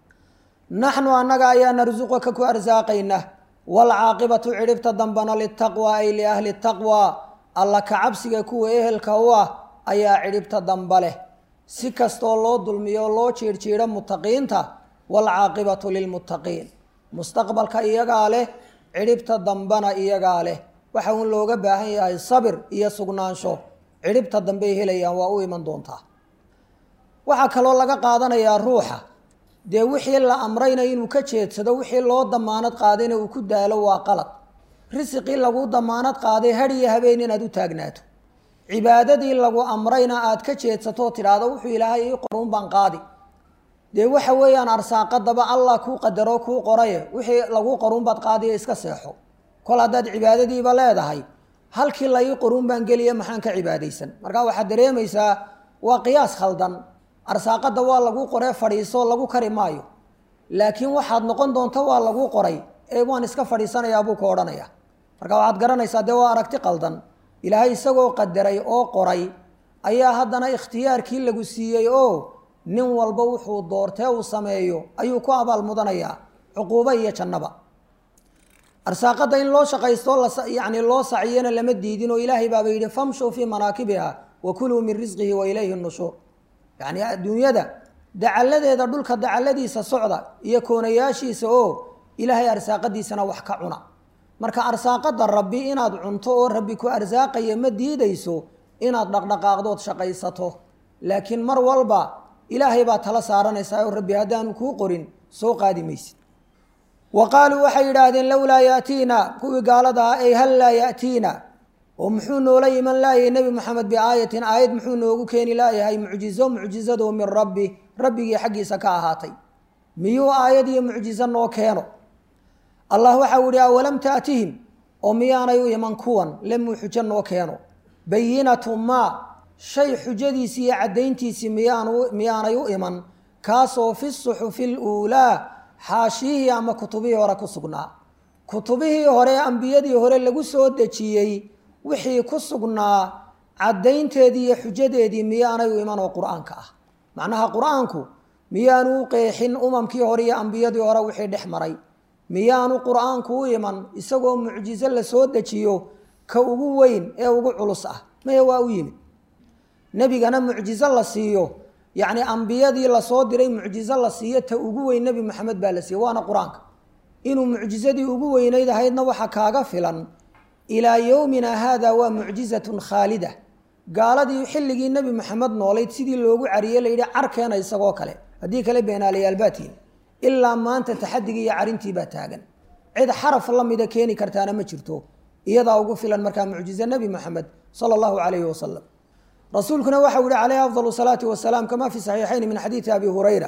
naxnu annaga ayaa narsuqaka ku arsaaqayna waalcaaqibatu cidhibta dambana litaqwa ay liahli taqwa alla ka cabsiga kuwa ehelka u ah ayaa cidhibta damba leh si kastoo loo dulmiyo loo jiirjiidho mutaqiinta waalcaaqibatu lilmuttaqiin mustaqbalka iyagaa leh cidhibta dambana iyagaa leh waxa uun looga baahan yahay sabir iyo sugnaansho cidhibta dambey helayaan waa u iman doontaa waxaa kaloo laga qaadanayaa ruuxa dee wixii la amrayna inuu ka jeedsado wixii loo damaanad qaadayna uu ku daalo waa qalad risiqii lagu damaanad qaaday had iyo habeen inaad u taagnaato cibaadadii lagu amrayna aad ka jeedsato tidhaahdo wuxuu ilaahay ii qoruun baan qaadi dee waxa weeyaan arsaaqadaba allah kuu qadaro kuu qoraye wixii laguu qoruun baad qaadiya iska seexo kol haddaad cibaadadiiba leedahay halkii la ii qoruun baan geliya maxaan ka cibaadaysan markaa waxaad dareemaysaa waa qiyaas khaldan arsaaqada waa lagu qoree fadhiiso lagu kari maayo laakiin waxaad noqon doonto waa lagu qoray ee waan iska fadhiisanayaa buu ka odhanaya marka waxaad garanaysaa dee waa aragti qaldan ilaahay isagoo qadaray oo qoray ayaa haddana ikhtiyaarkii lagu siiyey oo nin walba wuxuu doortee uu sameeyo ayuu ku abaal mudanayaa cuquubo iyo jannaba arsaaqada in loo shaqaysto yani loo saciyana lama diidin oo ilaahay baaba yidhi famshuu fii manaakibiha wa kuluu min risqihi wa ilayhi nushuur yacni adduunyada dacalladeeda dhulka dacalladiisa socda iyo koonayaashiisa oo ilaahay arsaaqadiisana wax ka cuna marka arsaaqada rabbi inaad cunto oo rabbi ku arsaaqaya ma diidayso inaad dhaqdhaqaaqdood shaqaysato laakiin mar walba ilaahay baa tala saaranaysaa oo rabbi haddaanu kuu qorin soo qaadi maysid wa qaaluu waxay yidhaahdeen lowlaa yaatiina kuwii gaalada ah ay hal laa yaatiina oo muxuu noola iman laayay nebi moxamed biaayatin aayad muxuu noogu keeni laayahay mucjizo mucjizado min rabbi rabbigii xaggiisa ka ahaatay miyuu aayad iyo mucjizo noo keeno allah waxau yihi awalam taatihim oo miyaanay u iman kuwan lemuu xujo noo keeno bayinatu maa shay xujadiisii iyo caddayntiisii miyaanu miyaanay u iman kaasoo fi suxufi luulaa xaashiyihii ama kutubihii hore ku sugnaa kutubihii hore ambiyadii hore lagu soo dejiyey wixii ku sugnaa caddaynteedii iyo xujadeedii miyaanay u iman oo qur-aanka ah macnaha qur-aanku miyaanu u qeexin umamkii hore iyo ambiyadii hore wixii dhex maray miyaanu qur-aanku u iman isagoo mucjizo la soo dejiyo ka ugu weyn ee ugu culus ah maya waa u yimid nebigana mucjizo la siiyo yacni ambiyadii lasoo diray mucjizo la siiyo ta ugu weyn nebi maxamed baa la siiyey waana qur-aanka inuu mucjizadii ugu weynayd ahaydna waxa kaaga filan ilaa yowmina haada waa mucjizatun khaalida gaaladii xilligii nebi maxamed noolayd sidii loogu cariyey layidhi carkeena isagoo kale haddii kale beenaalayaalbaatiin ilaa maanta taxadigii iyo carintii baa taagan cid xaraf la mida keeni kartaana ma jirto iyadaa ugu filan markaa mucjize nebi moxamed sala allahu calayhi wasalam rasuulkuna waxau yihi calayhi afdal salaati wasalaam kama fi saxiixayn min xadiidi abi hurayra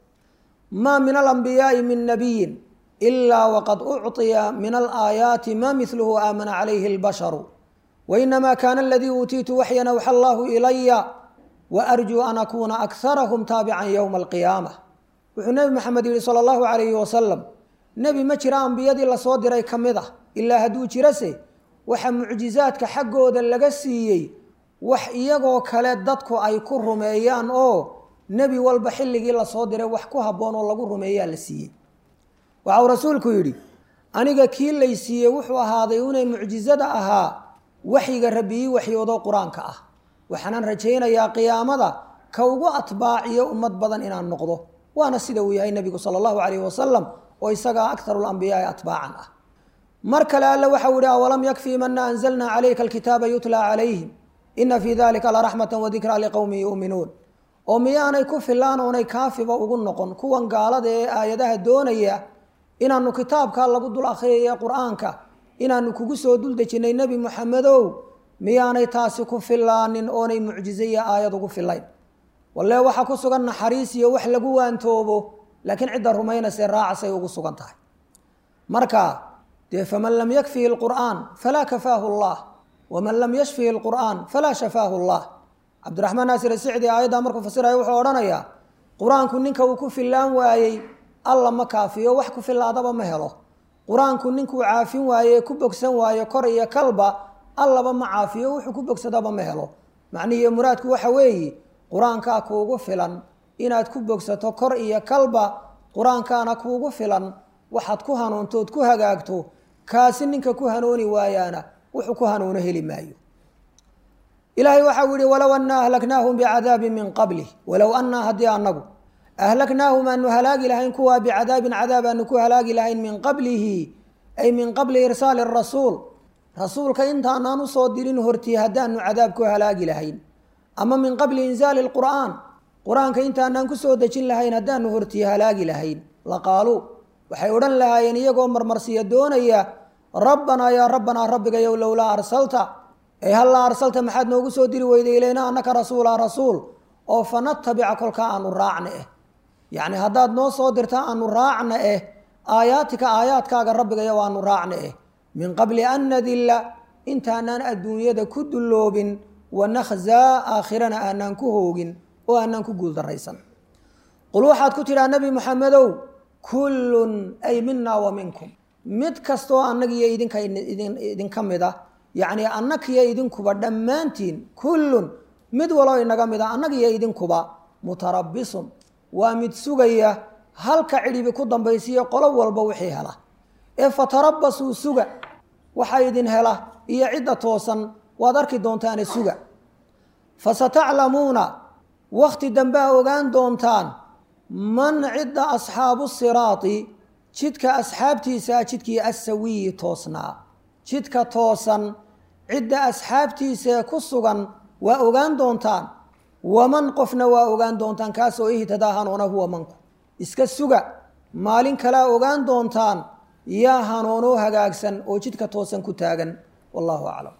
maa min alambiyaai min nabiyin ilaa waqad ucطiya min alaayaati ma miluhu aamana calayhi اlbasharu wainama kana aladii uutiitu waxyan awxa allahu ilaya waarjuu an akuuna akarahum taabican ywma alqiyaama wuxuu nebi maxamed yihi sala allahu calayhi wasalam nebi ma jira ambiyadii lasoo diray ka mid ah ilaa hadduu jirase waxa mucjizaadka xaggooda laga siiyey wax iyagoo kale dadku ay ku rumeeyaan oo nebi walba xilligii lasoo diray wax ku habboon oo lagu rumeeyaa la siiyey waxau rasuulku yidhi aniga kii lay siiyey wuxuu ahaaday inay mucjizada ahaa waxyiga rabbi ii waxyoodoo qur-aanka ah waxaanan rajaynayaa qiyaamada ka ugu atbaaciyo ummad badan inaan noqdo waana sida uu yahay nebigu sala allahu calayhi wasalam oo isagaa akharu lambiyaai atbaacan ah mar kale alle waxau yihi awalam yakfii mana anzalna calayka alkitaaba yutlaa calayhim ina fii dalika laraxmata wadikraa liqowmin yuuminuun oo miyaanay ku filaan oonay kaafiba ugu noqon kuwan gaalada ee aayadaha doonaya inaanu kitaabkaa lagu dul akhriyaya qur-aanka inaanu kugu soo dul dejinnay nebi moxamedow miyaanay taasi ku filaanin oonay mucjize iyo aayad ugu filayn walle waxaa ku sugan naxariis iyo wax lagu waantoobo laakiin cidda rumaynaysa raacasay ugu sugan tahay marka dee faman lam yakfihi lqur'aan falaa kafaahu llah waman lam yashfihi lqur'aan falaa shafaahu llah cabdiraxmaan naasir asicdi aayaddaa markuu fasiraya wuxuu odhanayaa qur-aanku ninka uu ku fillaan waayey alla ma kaafiyo wax ku fillaadaba ma helo qur-aanku ninkuu caafin waaye ku bogsan waayo kor iyo kalba allaba ma caafiyo wuxuu ku bogsadaba ma helo macnihiiyo muraadku waxa weeye qur-aankaa kuugu filan inaad ku bogsato kor iyo kalba qur-aankaana kuugu filan waxaad ku hanuuntood ku hagaagto kaasi ninka ku hanuuni waayaana wuxuu ku hanuuno heli maayo ilaahay waxau yihi walow annaa ahlaknaahum bicadaabin min qablih walow annaa haddii anagu ahlaknaahum aanu halaagi lahayn kuwaa bicadaabin cadaab aanu ku halaagi lahayn min qablihi ay min qabli irsaali rasuul rasuulka intaanaan usoo dirin hortii haddaanu cadaab ku halaagi lahayn ama min qabli inzaali lqur'aan qur-aanka intaanaan kusoo dejin lahayn haddaanu hortii halaagi lahayn laqaaluu waxay odhan lahaayeen iyagoo marmarsiya doonaya rabbanaa yaa rabbanaa rabbigayow lowlaa arsalta ay hallaa arsalta maxaad noogu soo diri weyday ilayna annaka rasuulaa rasuul oo fanatabica kolkaa aanu raacna eh yacni haddaad noo soo dirta aanu raacna eh aayaatika aayaadkaaga rabbigayow aanu raacna eh min qabli an nadilla intaanaan adduunyada ku dulloobin wanakhzaa aakhirana aanaan ku hoogin oo aanaan ku guuldaraysan qul waxaad ku tidhaa nebi moxamedow kullun ay minaa wa minkum mid kastoo annagiyo idinka idinka mid a yacnii annagiyo idinkuba dhammaantiin kullun mid waloo inaga mid a annagiyo idinkuba mutarabbisun waa mid sugaya halka cidhibi ku dambaysiiyo qolo walba wixii hela ee fatarabbasuu suga waxa idin hela iyo cidda toosan waad arki doontaane suga fasataclamuuna wakhti dambea ogaan doontaan man cidda asxaabu siraati jidka asxaabtiisaa jidkii assawiyi toosnaa jidka toosan cidda asxaabtiisaee ku sugan waa ogaan doontaan waman qofna waa ogaan doontaan kaasoo ihtadaa hanuuna huwa manku iska suga maalin kalea ogaan doontaan yaa hanuunoo hagaagsan oo jidka toosan ku taagan wallahu aclam